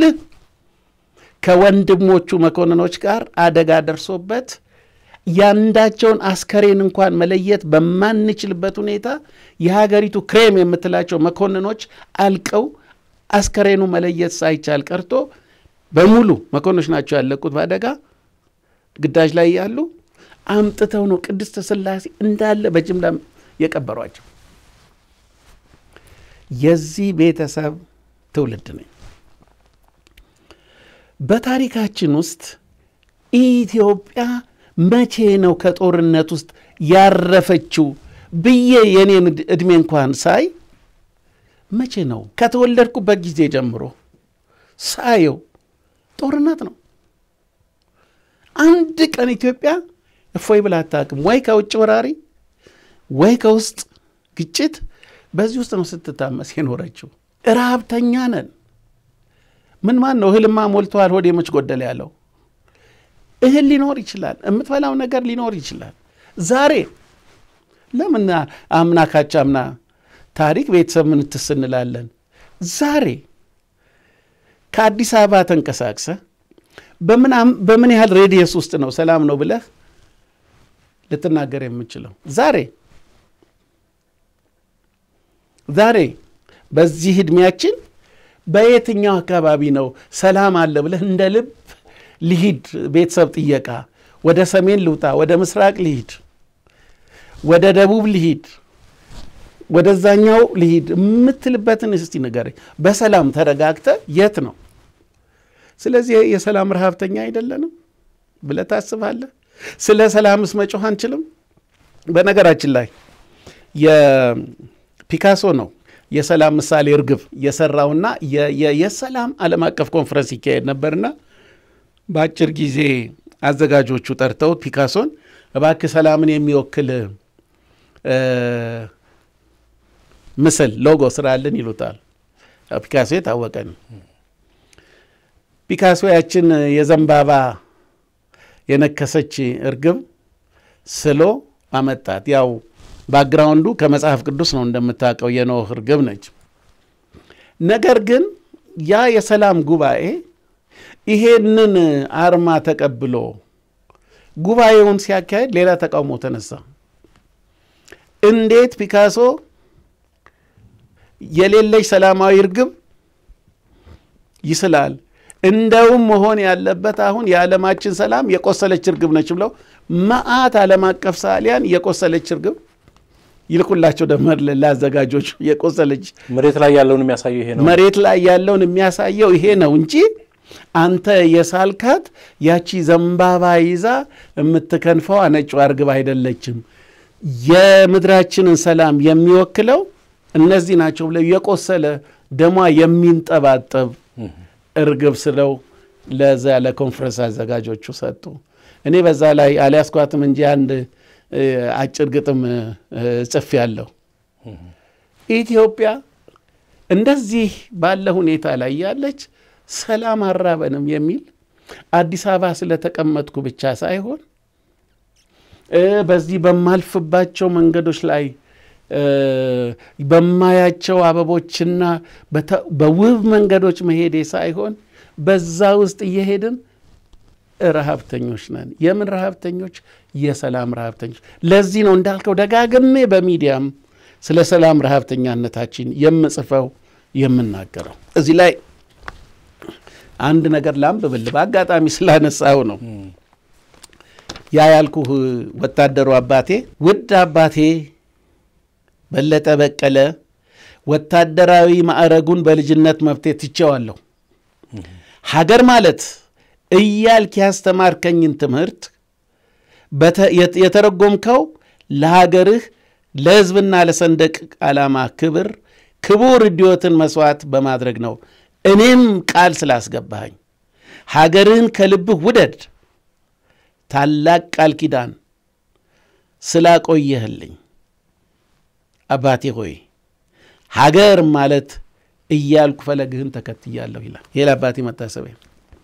ከወንድሞቹ መኮንኖች ጋር አደጋ ደርሶበት ያንዳቸውን አስከሬን እንኳን መለየት በማንችልበት ሁኔታ የሀገሪቱ ክሬም የምትላቸው መኮንኖች አልቀው አስከሬኑ መለየት ሳይቻል ቀርቶ በሙሉ መኮንኖች ናቸው ያለቁት በአደጋ ግዳጅ ላይ ያሉ አምጥተው ነው ቅድስት ሥላሴ እንዳለ በጅምላ የቀበሯቸው። የዚህ ቤተሰብ ትውልድ ነኝ። በታሪካችን ውስጥ ኢትዮጵያ መቼ ነው ከጦርነት ውስጥ ያረፈችው ብዬ የኔን ዕድሜ እንኳን ሳይ መቼ ነው ከተወለድኩበት ጊዜ ጀምሮ ሳየው ጦርነት ነው። አንድ ቀን ኢትዮጵያ እፎይ ብላ አታውቅም። ወይ ከውጭ ወራሪ ወይ ከውስጥ ግጭት፣ በዚህ ውስጥ ነው ስትታመስ የኖረችው። ረሀብተኛ ነን። ምን ማን ነው እህልማ ሞልተዋል ሆዴ መች ጎደለ ያለው? እህል ሊኖር ይችላል፣ የምትበላው ነገር ሊኖር ይችላል። ዛሬ ለምን አምና ካቻ አምና ታሪክ ቤተሰብ ምን ትስ እንላለን። ዛሬ ከአዲስ አበባ ተንቀሳቅሰ በምን ያህል ሬዲየስ ውስጥ ነው ሰላም ነው ብለህ ልትናገር የምችለው? ዛሬ ዛሬ በዚህ ዕድሜያችን በየትኛው አካባቢ ነው ሰላም አለ ብለህ እንደ ልብ ልሂድ ቤተሰብ ጥየቃ፣ ወደ ሰሜን ልውጣ፣ ወደ ምስራቅ ልሂድ፣ ወደ ደቡብ ልሂድ፣ ወደዛኛው ልሂድ የምትልበትን እስቲ ንገረኝ። በሰላም ተረጋግተ የት ነው? ስለዚህ የሰላም ረሃብተኛ አይደለንም ብለህ ታስባለህ? ስለ ሰላምስ መጮህ አንችልም? በነገራችን ላይ የፒካሶ ነው የሰላም ምሳሌ እርግብ የሰራውና የሰላም ዓለም አቀፍ ኮንፈረንስ ይካሄድ ነበርና በአጭር ጊዜ አዘጋጆቹ ጠርተውት ፒካሶን እባክህ ሰላምን የሚወክል ምስል ሎጎ ስራልን ይሉታል። ፒካሶ የታወቀ ነው። ፒካሶ ያችን የዘንባባ የነከሰች እርግብ ስሎ አመጣት። ያው ባክግራውንዱ ከመጽሐፍ ቅዱስ ነው እንደምታውቀው፣ የኖህ እርግብ ነች። ነገር ግን ያ የሰላም ጉባኤ ይሄንን አርማ ተቀብሎ ጉባኤውን ሲያካሄድ ሌላ ተቃውሞ ተነሳ። እንዴት ፒካሶ የሌለች ሰላማዊ እርግብ ይስላል? እንደውም መሆን ያለበት አሁን የዓለማችን ሰላም የቆሰለች እርግብ ነች ብለው መዓት ዓለም አቀፍ ሰዓሊያን የቆሰለች እርግብ ይልኩላቸው ደመር ለአዘጋጆች የቆሰለች መሬት ላይ ያለውን የሚያሳየው ይሄ ነው። መሬት ላይ ያለውን የሚያሳየው ይሄ ነው እንጂ አንተ የሳልካት ያቺ ዘንባባ ይዛ የምትከንፈው ነጯ እርግብ አይደለችም። የምድራችንን ሰላም የሚወክለው እነዚህ ናቸው ብለው የቆሰለ ደሟ የሚንጠባጠብ እርግብ ስለው ለዛ ለኮንፈረንስ አዘጋጆቹ ሰጡ። እኔ በዛ ላይ አልያዝኳትም እንጂ አንድ አጭር ግጥም ጽፌ ያለሁ ኢትዮጵያ እንደዚህ ባለ ሁኔታ ላይ ያለች ሰላም አራበንም የሚል አዲስ አበባ ስለተቀመጥኩ ብቻ ሳይሆን በዚህ በማልፍባቸው መንገዶች ላይ በማያቸው አበቦችና በውብ መንገዶች መሄዴ ሳይሆን በዛ ውስጥ እየሄድን ረሃብተኞች ነን። የምን ረሃብተኞች? የሰላም ረሃብተኞች። ለዚህ ነው እንዳልከው ደጋግሜ በሚዲያም ስለ ሰላም ረሃብተኛነታችን የምጽፈው የምናገረው። እዚህ ላይ አንድ ነገር ላንብብል፣ በአጋጣሚ ስላነሳው ነው። ያ ያልኩህ ወታደሩ አባቴ ውድ አባቴ በለጠ በቀለ ወታደራዊ ማዕረጉን በልጅነት መብቴ ትቼዋለሁ። ሀገር ማለት እያልክ ያስተማርከኝን ትምህርት የተረጎምከው ለሀገርህ ለሕዝብና ለሰንደቅ ዓላማ ክብር ክቡር ሕይወትን መሥዋዕት በማድረግ ነው። እኔም ቃል ስላስገባኸኝ ሀገርህን ከልብህ ውደድ ታላቅ ቃል ኪዳን ስላቆየህልኝ አባቴ ሆይ ሀገር ማለት እያልኩ ፈለግህን ተከትያለሁ ይላል። ይህ ለአባቴ መታሰቢያ።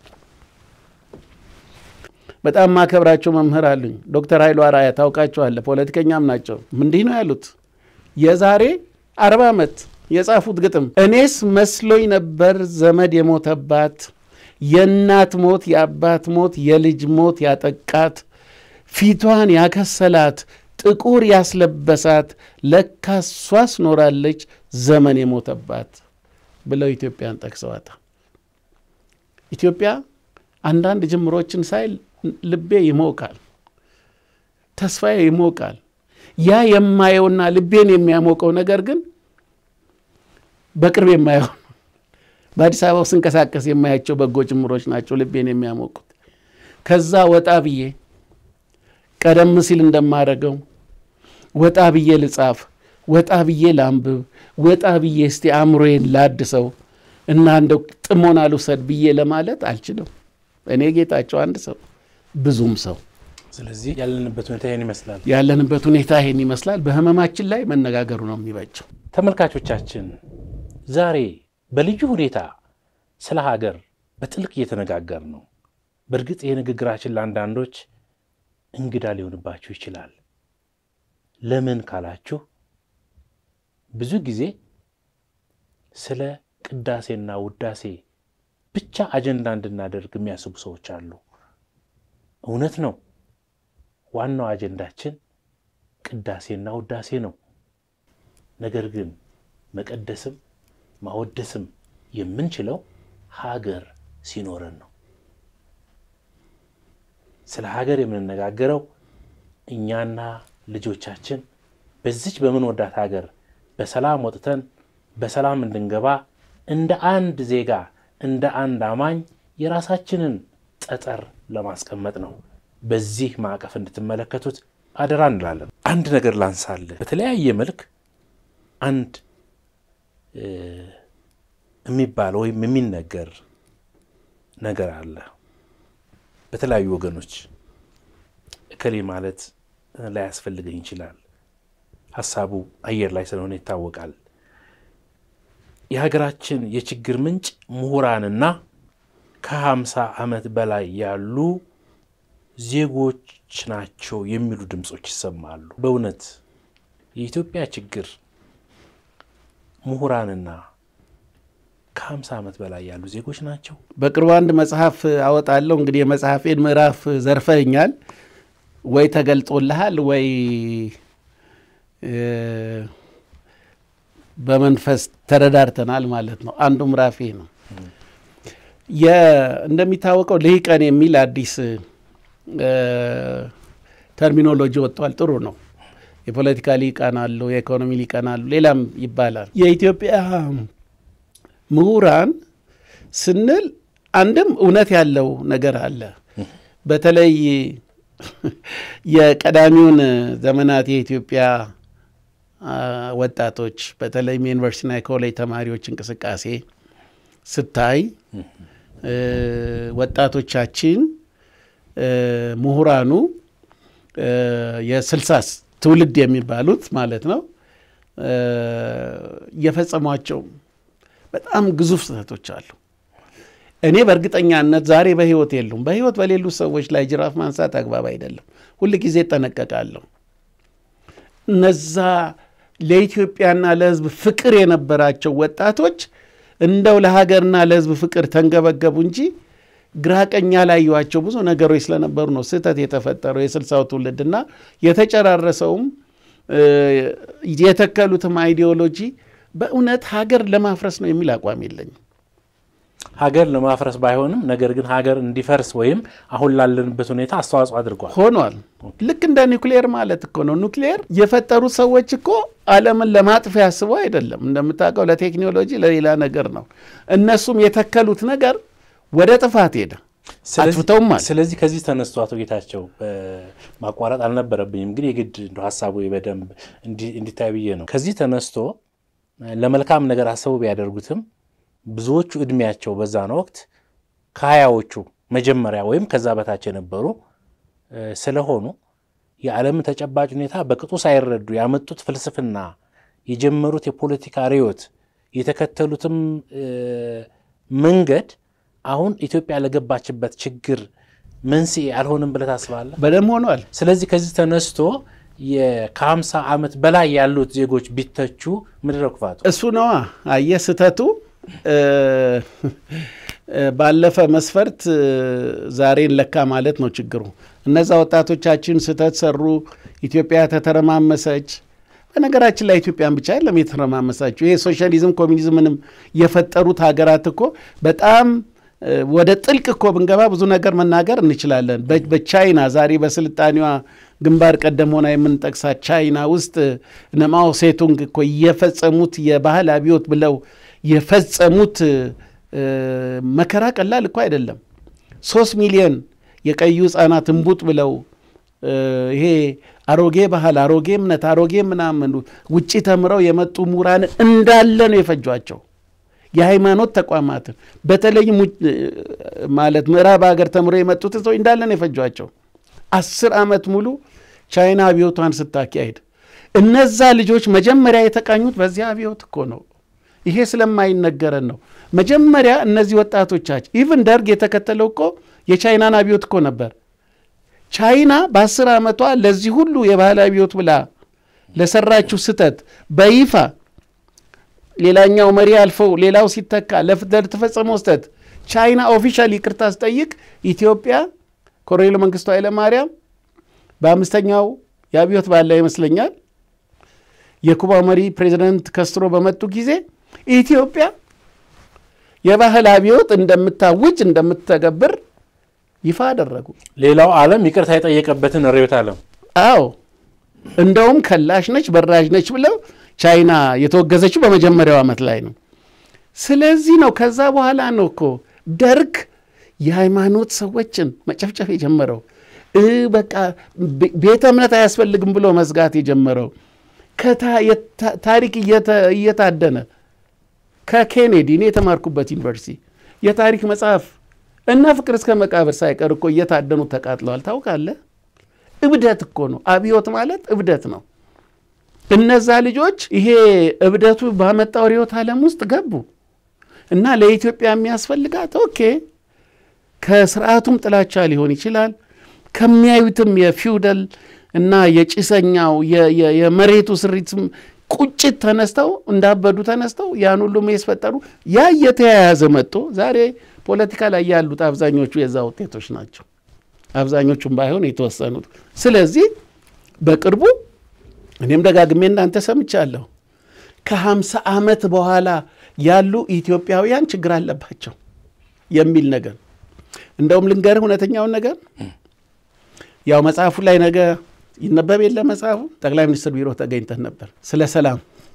በጣም ማከብራቸው መምህር አሉኝ። ዶክተር ኃይሉ አርአያ ታውቃቸዋለህ፣ ፖለቲከኛም ናቸው። እንዲህ ነው ያሉት የዛሬ አርባ ዓመት የጻፉት ግጥም እኔስ መስሎኝ ነበር ዘመድ የሞተባት የእናት ሞት የአባት ሞት የልጅ ሞት ያጠቃት ፊቷን ያከሰላት ጥቁር ያስለበሳት ለካ እሷስ ኖራለች ዘመን የሞተባት ብለው ኢትዮጵያን ጠቅሰዋታል። ኢትዮጵያ አንዳንድ ጅምሮችን ሳይ ልቤ ይሞቃል፣ ተስፋዬ ይሞቃል። ያ የማየውና ልቤን የሚያሞቀው ነገር ግን በቅርብ የማየው በአዲስ አበባ ስንቀሳቀስ የማያቸው በጎ ጅምሮች ናቸው ልቤን የሚያሞቁት። ከዛ ወጣ ብዬ ቀደም ሲል እንደማደርገው ወጣ ብዬ ልጻፍ፣ ወጣ ብዬ ላንብብ፣ ወጣ ብዬ እስቲ አእምሮዬን ላድሰው እና እንደው ጥሞና ልውሰድ ብዬ ለማለት አልችልም። እኔ ጌታቸው አንድ ሰው ብዙም ሰው ስለዚህ ያለንበት ሁኔታ ይህን ይመስላል። ያለንበት ሁኔታ ይሄን ይመስላል። በህመማችን ላይ መነጋገሩ ነው የሚበጀው። ተመልካቾቻችን ዛሬ በልዩ ሁኔታ ስለ ሀገር በጥልቅ እየተነጋገር ነው። በእርግጥ ይህ ንግግራችን ለአንዳንዶች እንግዳ ሊሆንባችሁ ይችላል። ለምን ካላችሁ ብዙ ጊዜ ስለ ቅዳሴና ውዳሴ ብቻ አጀንዳ እንድናደርግ የሚያስቡ ሰዎች አሉ። እውነት ነው። ዋናው አጀንዳችን ቅዳሴና ውዳሴ ነው። ነገር ግን መቀደስም ማወደስም የምንችለው ሀገር ሲኖረን ነው። ስለ ሀገር የምንነጋገረው እኛና ልጆቻችን በዚች በምንወዳት ሀገር በሰላም ወጥተን በሰላም እንድንገባ እንደ አንድ ዜጋ እንደ አንድ አማኝ የራሳችንን ጠጠር ለማስቀመጥ ነው። በዚህ ማዕቀፍ እንድትመለከቱት አደራ እንላለን። አንድ ነገር ላንሳልህ። በተለያየ መልክ አንድ የሚባል ወይም የሚነገር ነገር አለ በተለያዩ ወገኖች። እከሌ ማለት ላያስፈልገኝ ይችላል። ሀሳቡ አየር ላይ ስለሆነ ይታወቃል። የሀገራችን የችግር ምንጭ ምሁራንና ከሀምሳ ዓመት በላይ ያሉ ዜጎች ናቸው የሚሉ ድምፆች ይሰማሉ። በእውነት የኢትዮጵያ ችግር ምሁራንና ከሀምሳ ዓመት በላይ ያሉ ዜጎች ናቸው። በቅርቡ አንድ መጽሐፍ አወጣለሁ። እንግዲህ የመጽሐፌን ምዕራፍ ዘርፈኛል ወይ ተገልጦልሃል ወይ በመንፈስ ተረዳርተናል ማለት ነው። አንዱ ምዕራፌ ነው። እንደሚታወቀው ልሂቀን የሚል አዲስ ተርሚኖሎጂ ወጥቷል። ጥሩ ነው። የፖለቲካ ሊቃን አሉ፣ የኢኮኖሚ ሊቃን አሉ፣ ሌላም ይባላል። የኢትዮጵያ ምሁራን ስንል አንድም እውነት ያለው ነገር አለ። በተለይ የቀዳሚውን ዘመናት የኢትዮጵያ ወጣቶች በተለይም የዩኒቨርሲቲና የኮሌጅ ተማሪዎች እንቅስቃሴ ስታይ ወጣቶቻችን ምሁራኑ የስልሳ ትውልድ የሚባሉት ማለት ነው የፈጸሟቸው በጣም ግዙፍ ስህተቶች አሉ። እኔ በእርግጠኛነት ዛሬ በሕይወት የሉም። በሕይወት በሌሉ ሰዎች ላይ ጅራፍ ማንሳት አግባብ አይደለም። ሁል ጊዜ እጠነቀቃለሁ። እነዛ ለኢትዮጵያና ለሕዝብ ፍቅር የነበራቸው ወጣቶች እንደው ለሀገርና ለሕዝብ ፍቅር ተንገበገቡ እንጂ ግራ ቀኝ ያላዩዋቸው ብዙ ነገሮች ስለነበሩ ነው ስህተት የተፈጠረው የስልሳው ትውልድና የተጨራረሰውም የተከሉትም አይዲዮሎጂ በእውነት ሀገር ለማፍረስ ነው የሚል አቋም የለኝም። ሀገር ለማፍረስ ባይሆንም ነገር ግን ሀገር እንዲፈርስ ወይም አሁን ላለንበት ሁኔታ አስተዋጽኦ አድርጓል ሆኗል። ልክ እንደ ኒውክሌር ማለት እኮ ነው። ኒውክሌር የፈጠሩት ሰዎች እኮ ዓለምን ለማጥፊያ አስበው አይደለም። እንደምታውቀው ለቴክኖሎጂ ለሌላ ነገር ነው። እነሱም የተከሉት ነገር ወደ ጥፋት ሄደ። አጥፍተውማል። ስለዚህ ከዚህ ተነስቶ አቶ ጌታቸው ማቋረጥ አልነበረብኝም፣ ግን የግድ እንደ ሀሳቡ በደንብ እንዲታይ ብዬ ነው። ከዚህ ተነስቶ ለመልካም ነገር አሰቡ ቢያደርጉትም ብዙዎቹ እድሜያቸው በዛን ወቅት ከሀያዎቹ መጀመሪያ ወይም ከዛ በታች የነበሩ ስለሆኑ የዓለምን ተጨባጭ ሁኔታ በቅጡ ሳይረዱ ያመጡት ፍልስፍና፣ የጀመሩት የፖለቲካ ርዕዮት፣ የተከተሉትም መንገድ አሁን ኢትዮጵያ ለገባችበት ችግር መንስኤ አልሆንም ብለህ ታስባለህ? በደንብ ሆኗል። ስለዚህ ከዚህ ተነስቶ ከሀምሳ ዓመት በላይ ያሉት ዜጎች ቢተቹ ምንድን ነው ክፋቱ? እሱ ነዋ። አየህ ስህተቱ ባለፈ መስፈርት ዛሬን ለካ ማለት ነው ችግሩ። እነዛ ወጣቶቻችን ስህተት ሰሩ፣ ኢትዮጵያ ተተረማመሰች። በነገራችን ላይ ኢትዮጵያን ብቻ የለም የተረማመሳቸው። ይሄ ሶሻሊዝም ኮሚኒዝምንም የፈጠሩት ሀገራት እኮ በጣም ወደ ጥልቅ እኮ ብንገባ ብዙ ነገር መናገር እንችላለን። በቻይና ዛሬ በስልጣኔዋ ግንባር ቀደም ሆና የምንጠቅሳት ቻይና ውስጥ እነ ማኦ ሴቱንግ እኮ የፈጸሙት የባህል አብዮት ብለው የፈጸሙት መከራ ቀላል እኮ አይደለም። ሶስት ሚሊዮን የቀዩ ሕፃናት እምቡጥ ብለው ይሄ አሮጌ ባህል፣ አሮጌ እምነት፣ አሮጌ ምናምን ውጭ ተምረው የመጡ ምሁራን እንዳለ ነው የፈጇቸው። የሃይማኖት ተቋማትን በተለይም ማለት ምዕራብ ሀገር ተምረው የመጡትን ሰው እንዳለ ነው የፈጇቸው። አስር ዓመት ሙሉ ቻይና አብዮቷን ስታካሄድ እነዛ ልጆች መጀመሪያ የተቃኙት በዚያ አብዮት እኮ ነው። ይሄ ስለማይነገረን ነው። መጀመሪያ እነዚህ ወጣቶቻችን ኢቭን ደርግ የተከተለው እኮ የቻይናን አብዮት እኮ ነበር። ቻይና በአስር ዓመቷ ለዚህ ሁሉ የባህል አብዮት ብላ ለሰራችው ስህተት በይፋ ሌላኛው መሪ አልፈው ሌላው ሲተካ ለተፈጸመው ስህተት ቻይና ኦፊሻል ይቅርታ ስጠይቅ ኢትዮጵያ ኮሎኔል መንግስቱ ኃይለማርያም በአምስተኛው የአብዮት ባላ ይመስለኛል የኩባ መሪ ፕሬዚደንት ከስትሮ በመጡ ጊዜ ኢትዮጵያ የባህል አብዮት እንደምታውጅ እንደምትተገብር ይፋ አደረጉ። ሌላው ዓለም ይቅርታ የጠየቀበትን ርዕዮተ ዓለም አዎ እንደውም ከላሽ ነች በራዥ ነች ብለው ቻይና የተወገዘችው በመጀመሪያው ዓመት ላይ ነው። ስለዚህ ነው ከዛ በኋላ ነው እኮ ደርግ የሃይማኖት ሰዎችን መጨፍጨፍ የጀመረው በቃ ቤተ እምነት አያስፈልግም ብሎ መዝጋት የጀመረው ታሪክ እየታደነ ከኬኔዲ እኔ የተማርኩበት ዩኒቨርሲቲ የታሪክ መጽሐፍ እና ፍቅር እስከ መቃብር ሳይቀር እኮ እየታደኑ ተቃጥለዋል። ታውቃለህ? እብደት እኮ ነው። አብዮት ማለት እብደት ነው። እነዛ ልጆች ይሄ እብደቱ ባመጣው ርዕዮተ ዓለም ውስጥ ገቡ እና ለኢትዮጵያ የሚያስፈልጋት ኦኬ ከስርዓቱም ጥላቻ ሊሆን ይችላል ከሚያዩትም የፊውደል እና የጭሰኛው የመሬቱ ስሪትም ቁጭት ተነስተው እንዳበዱ ተነስተው ያን ሁሉ ያስፈጠሩ ያ እየተያያዘ መጥቶ ዛሬ ፖለቲካ ላይ ያሉት አብዛኞቹ የዛ ውጤቶች ናቸው። አብዛኞቹም ባይሆን የተወሰኑት። ስለዚህ በቅርቡ እኔም ደጋግሜ እንዳንተ ሰምቻለሁ ከሀምሳ ዓመት በኋላ ያሉ ኢትዮጵያውያን ችግር አለባቸው የሚል ነገር እንደውም ልንገርህ እውነተኛውን ነገር ያው መጽሐፉ ላይ ነገ ይነበብ የለ መጽሐፉ ጠቅላይ ሚኒስትር ቢሮ ተገኝተን ነበር። ስለ ሰላም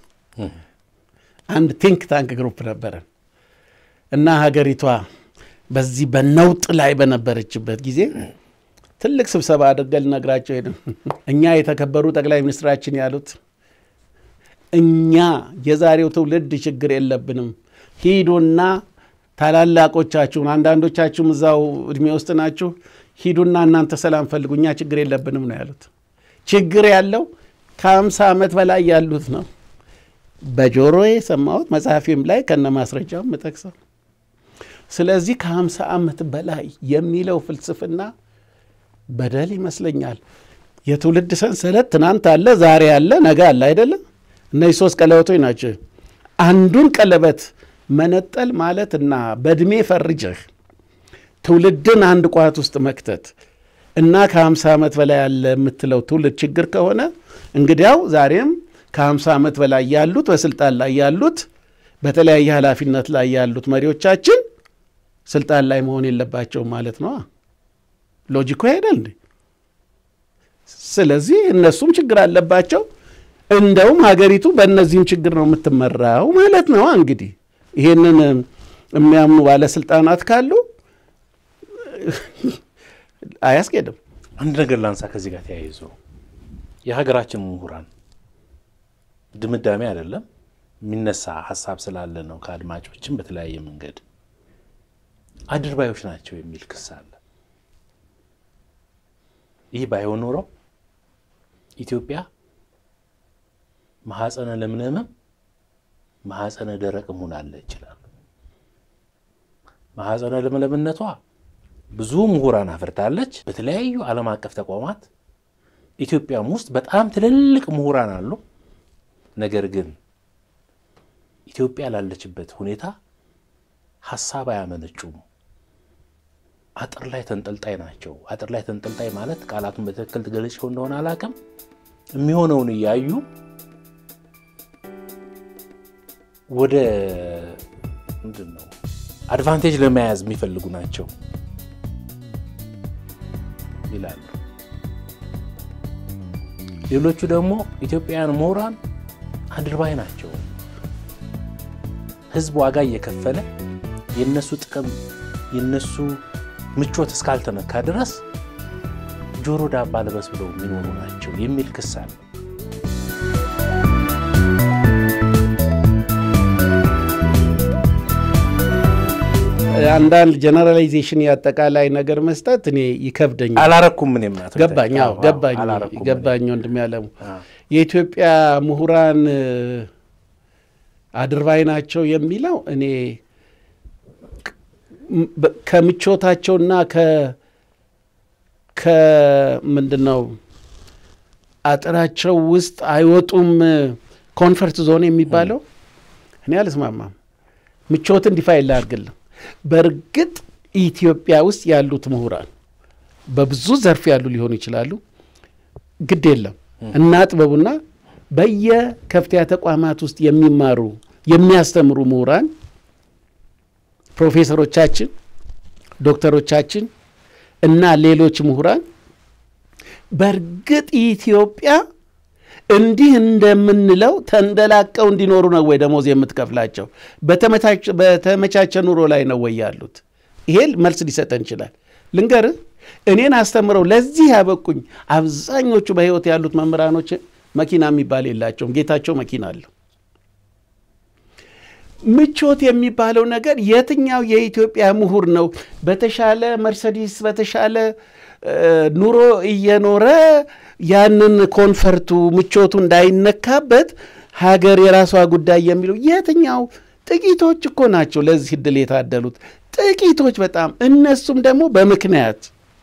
አንድ ቲንክ ታንክ ግሩፕ ነበረን እና ሀገሪቷ በዚህ በነውጥ ላይ በነበረችበት ጊዜ ትልቅ ስብሰባ አድርገን ልነግራቸው ሄድን። እኛ የተከበሩ ጠቅላይ ሚኒስትራችን ያሉት እኛ የዛሬው ትውልድ ችግር የለብንም፣ ሂዱና ታላላቆቻችሁን አንዳንዶቻችሁም እዛው እድሜ ውስጥ ናችሁ፣ ሂዱና እናንተ ሰላም ፈልጉ፣ እኛ ችግር የለብንም ነው ያሉት። ችግር ያለው ከአምሳ ዓመት በላይ ያሉት ነው። በጆሮዬ የሰማሁት መጽሐፊም ላይ ከነ ማስረጃው የምጠቅሰው። ስለዚህ ከሀምሳ ዓመት በላይ የሚለው ፍልስፍና በደል ይመስለኛል። የትውልድ ሰንሰለት ትናንት አለ፣ ዛሬ አለ፣ ነገ አለ አይደለም። እነዚህ ሶስት ቀለበቶች ናቸው። አንዱን ቀለበት መነጠል ማለትና በእድሜ ፈርጀህ ትውልድን አንድ ቋት ውስጥ መክተት እና ከሀምሳ ዓመት በላይ ያለ የምትለው ትውልድ ችግር ከሆነ እንግዲያው ዛሬም ከሀምሳ ዓመት በላይ ያሉት በስልጣን ላይ ያሉት በተለያየ ኃላፊነት ላይ ያሉት መሪዎቻችን ስልጣን ላይ መሆን የለባቸውም ማለት ነው። ሎጂኮ ሄደል እንዴ? ስለዚህ እነሱም ችግር አለባቸው። እንደውም ሀገሪቱ በእነዚህም ችግር ነው የምትመራው ማለት ነው። እንግዲህ ይህንን የሚያምኑ ባለስልጣናት ካሉ አያስኬድም። አንድ ነገር ላንሳ ከዚህ ጋር ተያይዞ የሀገራችን ምሁራን ድምዳሜ አይደለም የሚነሳ ሀሳብ ስላለ ነው ከአድማጮችም በተለያየ መንገድ አድርባዮች ናቸው የሚል ክስ አለ። ይህ ባይሆን ኖሮ ኢትዮጵያ ማህፀነ ለምለምም ማህፀነ ደረቅም ሆናለ ይችላሉ። ማህፀነ ለምለምነቷ ብዙ ምሁራን አፍርታለች። በተለያዩ ዓለም አቀፍ ተቋማት ኢትዮጵያም ውስጥ በጣም ትልልቅ ምሁራን አሉ። ነገር ግን ኢትዮጵያ ላለችበት ሁኔታ ሀሳብ አያመነጩም። አጥር ላይ ተንጠልጣይ ናቸው። አጥር ላይ ተንጠልጣይ ማለት ቃላቱን በትክክል ትገለጽው እንደሆነ አላውቅም። የሚሆነውን እያዩ ወደ ምንድን ነው አድቫንቴጅ ለመያዝ የሚፈልጉ ናቸው ይላሉ። ሌሎቹ ደግሞ ኢትዮጵያውያን ምሁራን አድርባይ ናቸው። ሕዝብ ዋጋ እየከፈለ የነሱ ጥቅም የነሱ ምቾት እስካልተነካ ድረስ ጆሮ ዳባ ልበስ ብለው የሚኖሩ ናቸው የሚል ክስ አለ። አንዳንድ ጀነራላይዜሽን የአጠቃላይ ነገር መስጠት እኔ ይከብደኛል። አላረኩም ምን የምናት ገባኝ አዎ፣ ገባኝ ገባኝ ወንድም ያለሙ የኢትዮጵያ ምሁራን አድርባይ ናቸው የሚለው እኔ ከምቾታቸውና ከምንድን ነው አጥራቸው ውስጥ አይወጡም ኮንፈርት ዞን የሚባለው እኔ አልስማማም። ምቾትን ዲፋይን ላድርግልህ። በእርግጥ ኢትዮጵያ ውስጥ ያሉት ምሁራን በብዙ ዘርፍ ያሉ ሊሆኑ ይችላሉ። ግድ የለም እናጥበቡና በየከፍተኛ ተቋማት ውስጥ የሚማሩ የሚያስተምሩ ምሁራን ፕሮፌሰሮቻችን፣ ዶክተሮቻችን እና ሌሎች ምሁራን በእርግጥ ኢትዮጵያ እንዲህ እንደምንለው ተንደላቀው እንዲኖሩ ነው ወይ ደሞዝ የምትከፍላቸው? በተመቻቸ ኑሮ ላይ ነው ወይ ያሉት? ይሄ መልስ ሊሰጠን ይችላል። ልንገርህ፣ እኔን አስተምረው ለዚህ ያበቁኝ አብዛኞቹ በሕይወት ያሉት መምህራኖች መኪና የሚባል የላቸውም። ጌታቸው መኪና አለው። ምቾት የሚባለው ነገር የትኛው የኢትዮጵያ ምሁር ነው በተሻለ መርሰዲስ በተሻለ ኑሮ እየኖረ ያንን ኮንፈርቱ ምቾቱ እንዳይነካበት ሀገር የራሷ ጉዳይ የሚለው የትኛው? ጥቂቶች እኮ ናቸው ለዚህ እድል የታደሉት ጥቂቶች በጣም እነሱም ደግሞ በምክንያት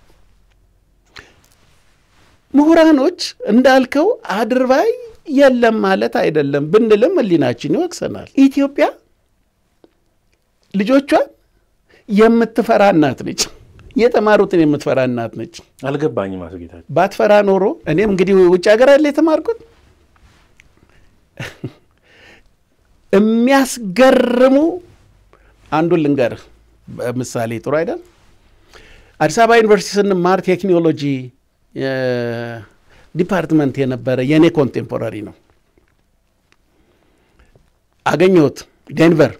ምሁራኖች እንዳልከው አድርባይ የለም ማለት አይደለም ብንልም ሕሊናችን ይወቅሰናል። ኢትዮጵያ ልጆቿን የምትፈራ እናት ነች። የተማሩትን የምትፈራ እናት ነች። አልገባኝም አቶ ጌታቸው። ባትፈራ ኖሮ እኔም እንግዲህ ውጭ ሀገር አለ የተማርኩት የሚያስገርሙ አንዱን ልንገርህ ምሳሌ ጥሩ አይደል? አዲስ አበባ ዩኒቨርሲቲ ስንማር ቴክኖሎጂ ዲፓርትመንት የነበረ የእኔ ኮንቴምፖራሪ ነው። አገኘሁት ዴንቨር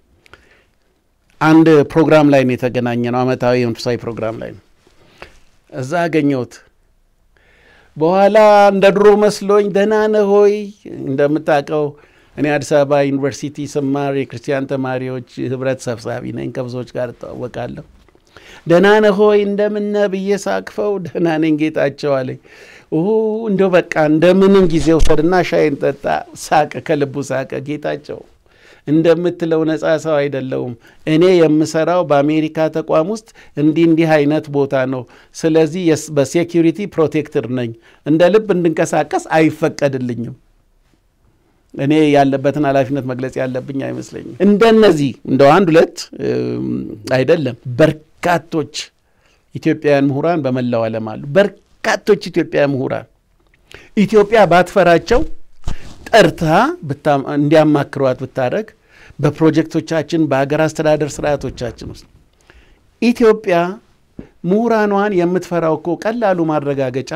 አንድ ፕሮግራም ላይ ነው የተገናኘ ነው። ዓመታዊ የመንፈሳዊ ፕሮግራም ላይ ነው። እዛ አገኘሁት። በኋላ እንደ ድሮ መስሎኝ ደህና ነህ ሆይ እንደምታውቀው እኔ አዲስ አበባ ዩኒቨርሲቲ ስማር የክርስቲያን ተማሪዎች ህብረት ሰብሳቢ ነኝ። ከብዙዎች ጋር እተዋወቃለሁ። ደህና ነህ ሆይ እንደምነ ብዬ ሳቅፈው ደህና ነኝ ጌታቸው አለኝ። እንደው በቃ እንደምንም ጊዜ ውሰድና ሻይን ጠጣ። ሳቀ፣ ከልቡ ሳቀ። ጌታቸው እንደምትለው ነፃ ሰው አይደለውም። እኔ የምሰራው በአሜሪካ ተቋም ውስጥ እንዲህ እንዲህ አይነት ቦታ ነው። ስለዚህ በሴኪሪቲ ፕሮቴክትር ነኝ። እንደ ልብ እንድንቀሳቀስ አይፈቀድልኝም። እኔ ያለበትን ኃላፊነት መግለጽ ያለብኝ አይመስለኝም። እንደነዚህ እንደው አንድ ሁለት አይደለም፣ በርካቶች ኢትዮጵያውያን ምሁራን በመላው ዓለም አሉ። በርካቶች ኢትዮጵያውያን ምሁራን ኢትዮጵያ ባትፈራቸው ጠርታ እንዲያማክሯት ብታደረግ በፕሮጀክቶቻችን በሀገር አስተዳደር ስርዓቶቻችን ውስጥ ኢትዮጵያ ምሁራኗን የምትፈራው እኮ ቀላሉ ማረጋገጫ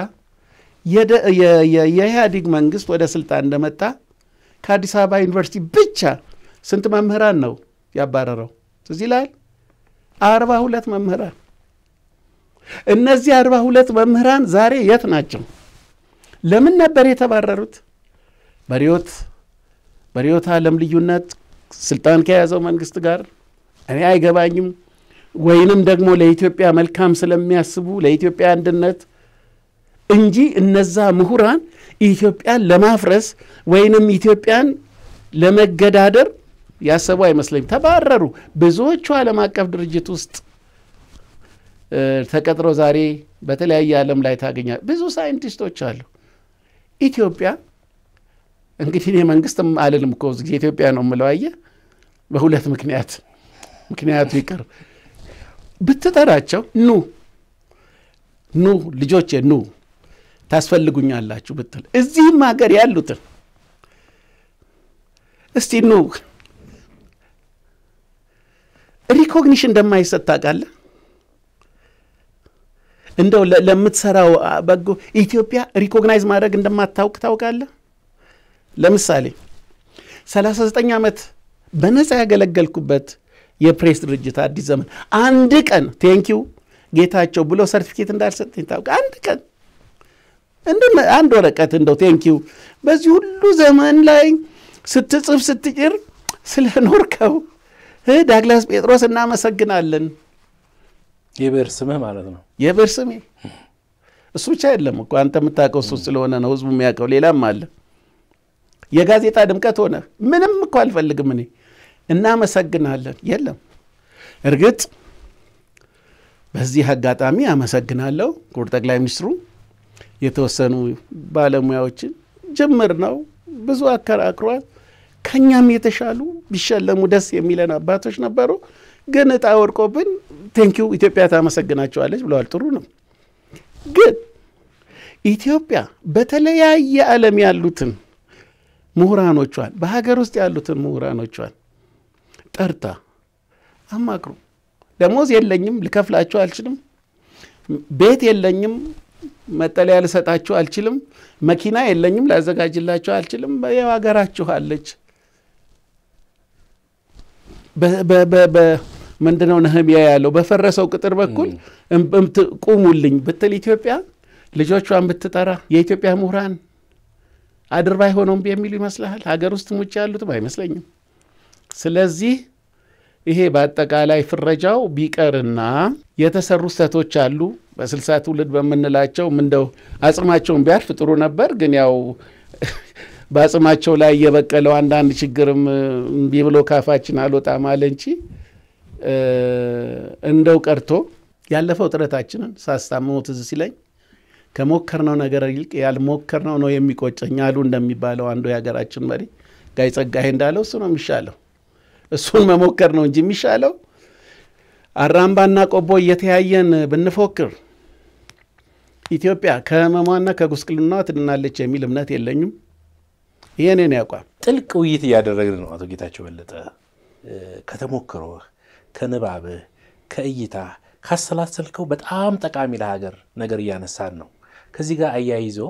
የኢህአዴግ መንግስት ወደ ስልጣን እንደመጣ ከአዲስ አበባ ዩኒቨርሲቲ ብቻ ስንት መምህራን ነው ያባረረው? ትዝ ይልሃል? አርባ ሁለት መምህራን። እነዚህ አርባ ሁለት መምህራን ዛሬ የት ናቸው? ለምን ነበር የተባረሩት? በርዕዮት በርዕዮተ ዓለም ልዩነት ስልጣን ከያዘው መንግስት ጋር እኔ አይገባኝም። ወይንም ደግሞ ለኢትዮጵያ መልካም ስለሚያስቡ ለኢትዮጵያ አንድነት እንጂ እነዛ ምሁራን ኢትዮጵያን ለማፍረስ ወይንም ኢትዮጵያን ለመገዳደር ያሰቡ አይመስለኝም። ተባረሩ። ብዙዎቹ ዓለም አቀፍ ድርጅት ውስጥ ተቀጥረው ዛሬ በተለያየ ዓለም ላይ ታገኛል። ብዙ ሳይንቲስቶች አሉ። ኢትዮጵያ እንግዲህ እኔ መንግስትም አልልም እኮ ጊዜ ኢትዮጵያ ነው የምለው። አየህ፣ በሁለት ምክንያት ምክንያቱ ይቅር ብትጠራቸው ኑ ኑ ልጆቼ ኑ ታስፈልጉኛላችሁ ብትል እዚህም ሀገር ያሉትን እስቲ ኑ ሪኮግኒሽን እንደማይሰጥ ታውቃለህ። እንደው ለምትሰራው በጎ ኢትዮጵያ ሪኮግናይዝ ማድረግ እንደማታውቅ ታውቃለህ። ለምሳሌ 39 ዓመት በነፃ ያገለገልኩበት የፕሬስ ድርጅት አዲስ ዘመን አንድ ቀን ቴንኪው ጌታቸው ብሎ ሰርቲፊኬት እንዳልሰጠኝ ታውቅ። አንድ ቀን አንድ ወረቀት እንደው ቴንኪው በዚህ ሁሉ ዘመን ላይ ስትጽፍ ስትጭር ስለኖርከው ዳግላስ ጴጥሮስ እናመሰግናለን። የብዕር ስምህ ማለት ነው። የብዕር ስሜ እሱ ብቻ የለም እኮ አንተ የምታውቀው እሱ ስለሆነ ነው ህዝቡ የሚያውቀው። ሌላም አለ። የጋዜጣ ድምቀት ሆነ ምንም እኮ አልፈልግም እኔ እናመሰግናለን። የለም እርግጥ በዚህ አጋጣሚ አመሰግናለሁ ክቡር ጠቅላይ ሚኒስትሩ የተወሰኑ ባለሙያዎችን ጅምር ነው ብዙ አከራክሯል። ከእኛም የተሻሉ ቢሸለሙ ደስ የሚለን አባቶች ነበሩ። ግን እጣ ወድቆብን ቴንኪው ኢትዮጵያ ታመሰግናቸዋለች ብለዋል። ጥሩ ነው። ግን ኢትዮጵያ በተለያየ ዓለም ያሉትን ምሁራኖቿን በሀገር ውስጥ ያሉትን ምሁራኖቿን ጠርታ አማክሩ። ደሞዝ የለኝም ልከፍላችሁ አልችልም፣ ቤት የለኝም መጠለያ ልሰጣችሁ አልችልም፣ መኪና የለኝም፣ ላዘጋጅላችሁ አልችልም። ያው ሀገራችሁ አለች። ምንድነው ነህምያ ያለው? በፈረሰው ቅጥር በኩል ቁሙልኝ ብትል ኢትዮጵያ ልጆቿን ብትጠራ የኢትዮጵያ ምሁራን አድርባይ ሆነው የሚሉ ይመስልሃል? ሀገር ውስጥ ውጭ ያሉትም አይመስለኝም። ስለዚህ ይሄ በአጠቃላይ ፍረጃው ቢቀርና የተሰሩ ስህተቶች አሉ። በስልሳ ትውልድ በምንላቸው እንደው አጽማቸውን ቢያርፍ ጥሩ ነበር። ግን ያው በአጽማቸው ላይ የበቀለው አንዳንድ ችግርም እምቢ ብሎ ካፋችን አልወጣም አለ እንጂ እንደው ቀርቶ ያለፈው ጥረታችንን ሳስታምመው ትዝ ሲለኝ ከሞከርነው ነገር ይልቅ ያልሞከርነው ነው የሚቆጨኝ አሉ እንደሚባለው አንዱ የሀገራችን መሪ ጋይ ጸጋዬ እንዳለው እሱ ነው የሚሻለው። እሱን መሞከር ነው እንጂ የሚሻለው አራምባና ቆቦ እየተያየን ብንፎክር ኢትዮጵያ ከህመሟና ከጉስቅልናዋ ትድናለች የሚል እምነት የለኝም። ይሄ እኔን ያቋም ጥልቅ ውይይት እያደረግን ነው። አቶ ጌታቸው በለጠ ከተሞክሮህ፣ ከንባብህ፣ ከእይታ ካሰላሰልከው በጣም ጠቃሚ ለሀገር ነገር እያነሳን ነው። ከዚህ ጋር አያይዞ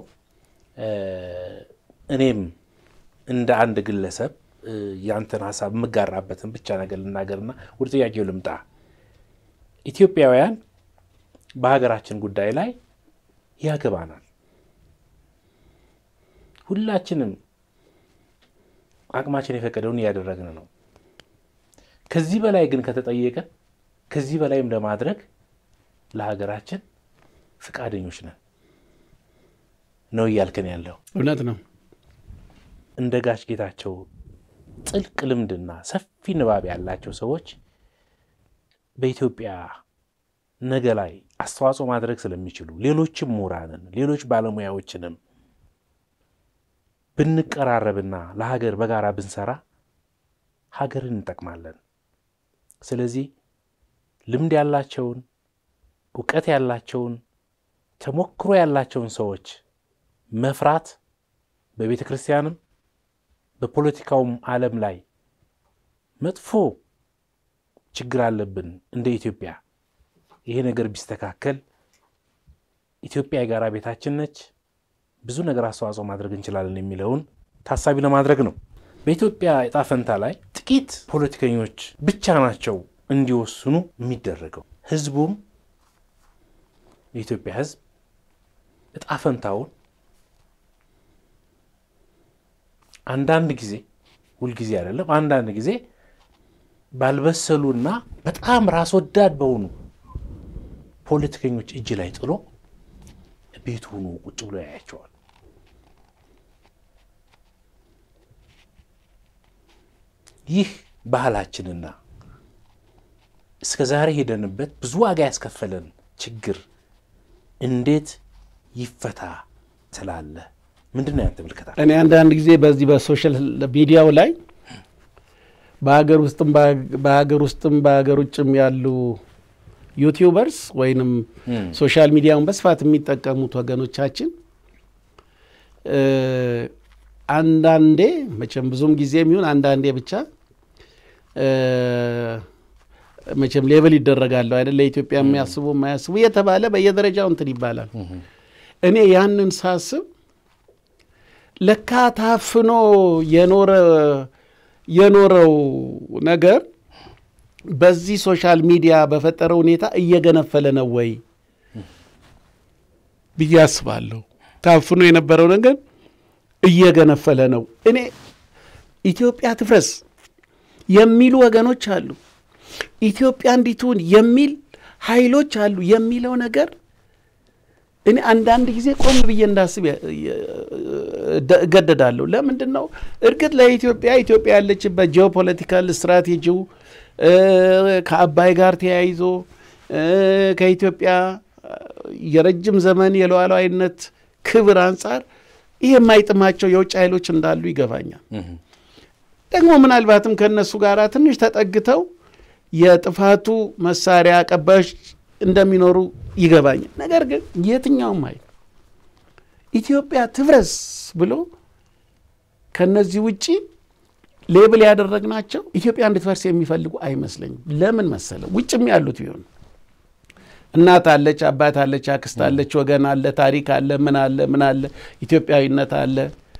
እኔም እንደ አንድ ግለሰብ ያንተን ሀሳብ የምጋራበትን ብቻ ነገር ልናገርና ወደ ጥያቄው ልምጣ። ኢትዮጵያውያን በሀገራችን ጉዳይ ላይ ያገባናል። ሁላችንም አቅማችን የፈቀደውን እያደረግን ነው። ከዚህ በላይ ግን ከተጠየቀ ከዚህ በላይም ለማድረግ ለሀገራችን ፈቃደኞች ነን ነው እያልክን ያለው። እውነት ነው። እንደ ጋሽ ጌታቸው ጥልቅ ልምድና ሰፊ ንባብ ያላቸው ሰዎች በኢትዮጵያ ነገ ላይ አስተዋጽኦ ማድረግ ስለሚችሉ ሌሎችም ምሁራንን ሌሎች ባለሙያዎችንም ብንቀራረብና ለሀገር በጋራ ብንሰራ ሀገርን እንጠቅማለን። ስለዚህ ልምድ ያላቸውን እውቀት ያላቸውን ተሞክሮ ያላቸውን ሰዎች መፍራት በቤተ ክርስቲያንም በፖለቲካውም ዓለም ላይ መጥፎ ችግር አለብን እንደ ኢትዮጵያ። ይሄ ነገር ቢስተካከል ኢትዮጵያ የጋራ ቤታችን ነች፣ ብዙ ነገር አስተዋጽኦ ማድረግ እንችላለን የሚለውን ታሳቢ ለማድረግ ነው። በኢትዮጵያ ዕጣ ፈንታ ላይ ጥቂት ፖለቲከኞች ብቻ ናቸው እንዲወስኑ የሚደረገው። ህዝቡም የኢትዮጵያ ህዝብ ዕጣ ፈንታውን አንዳንድ ጊዜ ሁልጊዜ አይደለም፣ አንዳንድ ጊዜ ባልበሰሉና በጣም ራስ ወዳድ በሆኑ ፖለቲከኞች እጅ ላይ ጥሎ ቤቱ ሆኖ ቁጭ ብሎ ያያቸዋል። ይህ ባህላችንና እስከ ዛሬ ሄደንበት ብዙ ዋጋ ያስከፈለን ችግር እንዴት ይፈታ ትላለህ? ምንድን ነው ያንተ ምልከታ? እኔ አንዳንድ ጊዜ በዚህ በሶሻል ሚዲያው ላይ በሀገር ውስጥም በሀገር ውስጥም በሀገር ውጭም ያሉ ዩቲዩበርስ ወይንም ሶሻል ሚዲያውን በስፋት የሚጠቀሙት ወገኖቻችን አንዳንዴ መቼም ብዙም ጊዜ የሚሆን አንዳንዴ ብቻ መቼም ሌብል ይደረጋለሁ አይደል? ለኢትዮጵያ የሚያስቡ የማያስቡ እየተባለ በየደረጃው እንትን ይባላል። እኔ ያንን ሳስብ ለካ ታፍኖ የኖረ የኖረው ነገር በዚህ ሶሻል ሚዲያ በፈጠረ ሁኔታ እየገነፈለ ነው ወይ ብዬ አስባለሁ። ታፍኖ የነበረው ነገር እየገነፈለ ነው። እኔ ኢትዮጵያ ትፍረስ የሚሉ ወገኖች አሉ፣ ኢትዮጵያ እንዲትሁን የሚል ኃይሎች አሉ የሚለው ነገር እኔ አንዳንድ ጊዜ ቆም ብዬ እንዳስብ እገደዳለሁ። ለምንድን ነው? እርግጥ ለኢትዮጵያ ኢትዮጵያ ያለችበት ጂኦፖለቲካል ስትራቴጂው ከአባይ ጋር ተያይዞ ከኢትዮጵያ የረጅም ዘመን የሉዓላዊነት ክብር አንጻር ይህ የማይጥማቸው የውጭ ኃይሎች እንዳሉ ይገባኛል። ደግሞ ምናልባትም ከእነሱ ጋር ትንሽ ተጠግተው የጥፋቱ መሳሪያ አቀባዮች እንደሚኖሩ ይገባኛል። ነገር ግን የትኛውም ኃይል ኢትዮጵያ ትፍረስ ብሎ ከነዚህ ውጪ ሌብል ያደረግናቸው ኢትዮጵያ እንድትፈርስ የሚፈልጉ አይመስለኝም። ለምን መሰለ? ውጭም ያሉት ቢሆን እናት አለች፣ አባት አለች፣ አክስት አለች፣ ወገን አለ፣ ታሪክ አለ፣ ምን አለ ምን አለ፣ ኢትዮጵያዊነት አለ።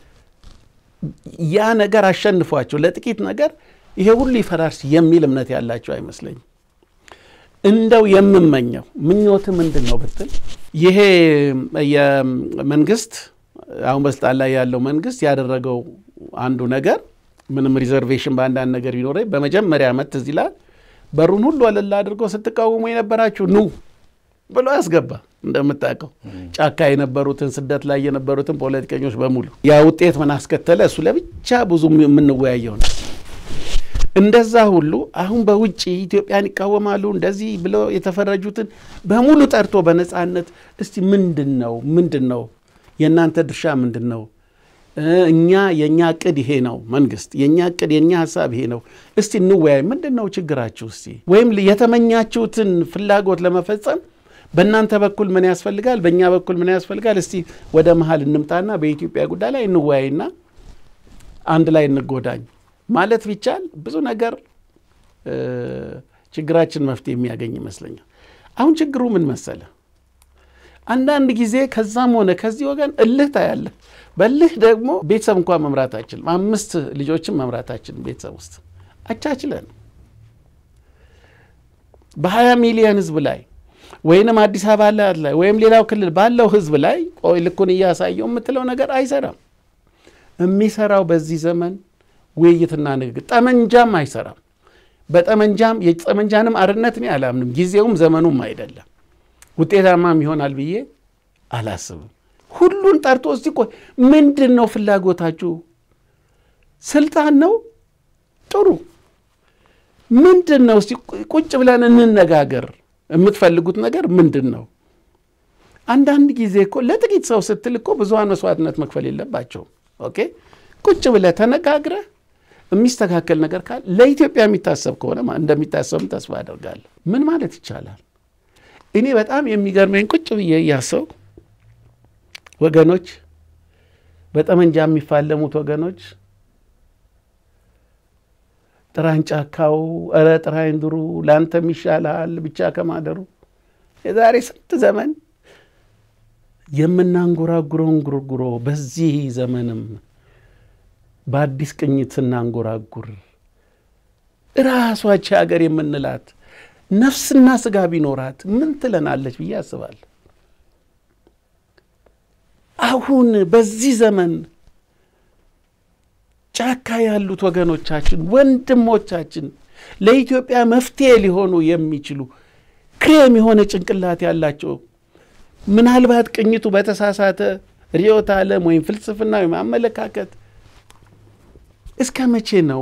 ያ ነገር አሸንፏቸው ለጥቂት ነገር ይሄ ሁሉ ይፈራርስ የሚል እምነት ያላቸው አይመስለኝም። እንደው የምመኘው ምኞት ምንድን ነው ብትል ይሄ የመንግስት አሁን በስልጣን ላይ ያለው መንግስት ያደረገው አንዱ ነገር ምንም ሪዘርቬሽን በአንዳንድ ነገር ቢኖረኝ በመጀመሪያ ዓመት ትዝ ይላል በሩን ሁሉ ወለል አድርጎ ስትቃወሙ የነበራችሁ ኑ ብሎ ያስገባ። እንደምታውቀው ጫካ የነበሩትን ስደት ላይ የነበሩትን ፖለቲከኞች በሙሉ ያ ውጤት ምን አስከተለ? እሱ ለብቻ ብዙ የምንወያየው ነው። እንደዛ ሁሉ አሁን በውጭ ኢትዮጵያን ይቃወማሉ እንደዚህ ብለው የተፈረጁትን በሙሉ ጠርቶ በነፃነት እስቲ ምንድን ነው ምንድን ነው የእናንተ ድርሻ ምንድን ነው? እኛ የእኛ እቅድ ይሄ ነው። መንግስት የእኛ እቅድ የእኛ ሀሳብ ይሄ ነው። እስቲ እንወያይ። ምንድን ነው ችግራችሁ? እስቲ ወይም የተመኛችሁትን ፍላጎት ለመፈጸም በእናንተ በኩል ምን ያስፈልጋል፣ በእኛ በኩል ምን ያስፈልጋል? እስቲ ወደ መሀል እንምጣና በኢትዮጵያ ጉዳይ ላይ እንወያይና አንድ ላይ እንጎዳኝ ማለት ቢቻል ብዙ ነገር ችግራችን መፍትሄ የሚያገኝ ይመስለኛል። አሁን ችግሩ ምን መሰለ? አንዳንድ ጊዜ ከዛም ሆነ ከዚህ ወገን እልህ ታያለህ። በልህ ደግሞ ቤተሰብ እንኳን መምራት አይችልም። አምስት ልጆችን መምራት አይችልም። ቤተሰብ ውስጥ አቻችለን በሀያ ሚሊዮን ህዝብ ላይ ወይንም አዲስ አበባ ላይ ወይም ሌላው ክልል ባለው ህዝብ ላይ ቆይ ልኩን እያሳየው የምትለው ነገር አይሰራም። የሚሰራው በዚህ ዘመን ውይይትና ንግግር፣ ጠመንጃም አይሰራም። በጠመንጃም የጠመንጃንም አርነት እኔ አላምንም። ጊዜውም ዘመኑም አይደለም። ውጤታማም ይሆናል ብዬ አላስብም። ሁሉን ጠርቶ እስቲ ቆይ ምንድን ነው ፍላጎታችሁ? ስልጣን ነው? ጥሩ ምንድን ነው? እስቲ ቁጭ ብለን እንነጋገር። የምትፈልጉት ነገር ምንድን ነው? አንዳንድ ጊዜ እኮ ለጥቂት ሰው ስትል እኮ ብዙሀን መስዋዕትነት መክፈል የለባቸውም። ኦኬ ቁጭ ብለህ ተነጋግረህ የሚስተካከል ነገር ካለ ለኢትዮጵያ የሚታሰብ ከሆነ እንደሚታሰብም ተስፋ አደርጋለሁ። ምን ማለት ይቻላል? እኔ በጣም የሚገርመኝ ቁጭ ብዬ እያሰው ወገኖች በጠመንጃ የሚፋለሙት ወገኖች ጥራኝ ጫካው፣ ኧረ ጥራኝ ድሩ፣ ለአንተም ይሻልሃል ብቻ ከማደሩ የዛሬ ስንት ዘመን የምናንጎራጉረውን ጉርጉሮ በዚህ ዘመንም በአዲስ ቅኝት ስናንጎራጉር እራሷች ሀገር የምንላት ነፍስና ስጋ ቢኖራት ምን ትለናለች ብዬ አስባለሁ። አሁን በዚህ ዘመን ጫካ ያሉት ወገኖቻችን፣ ወንድሞቻችን ለኢትዮጵያ መፍትሄ ሊሆኑ የሚችሉ ክሬም የሆነ ጭንቅላት ያላቸው ምናልባት ቅኝቱ በተሳሳተ ርዕዮተ ዓለም ወይም ፍልስፍና ወይም አመለካከት እስከ መቼ ነው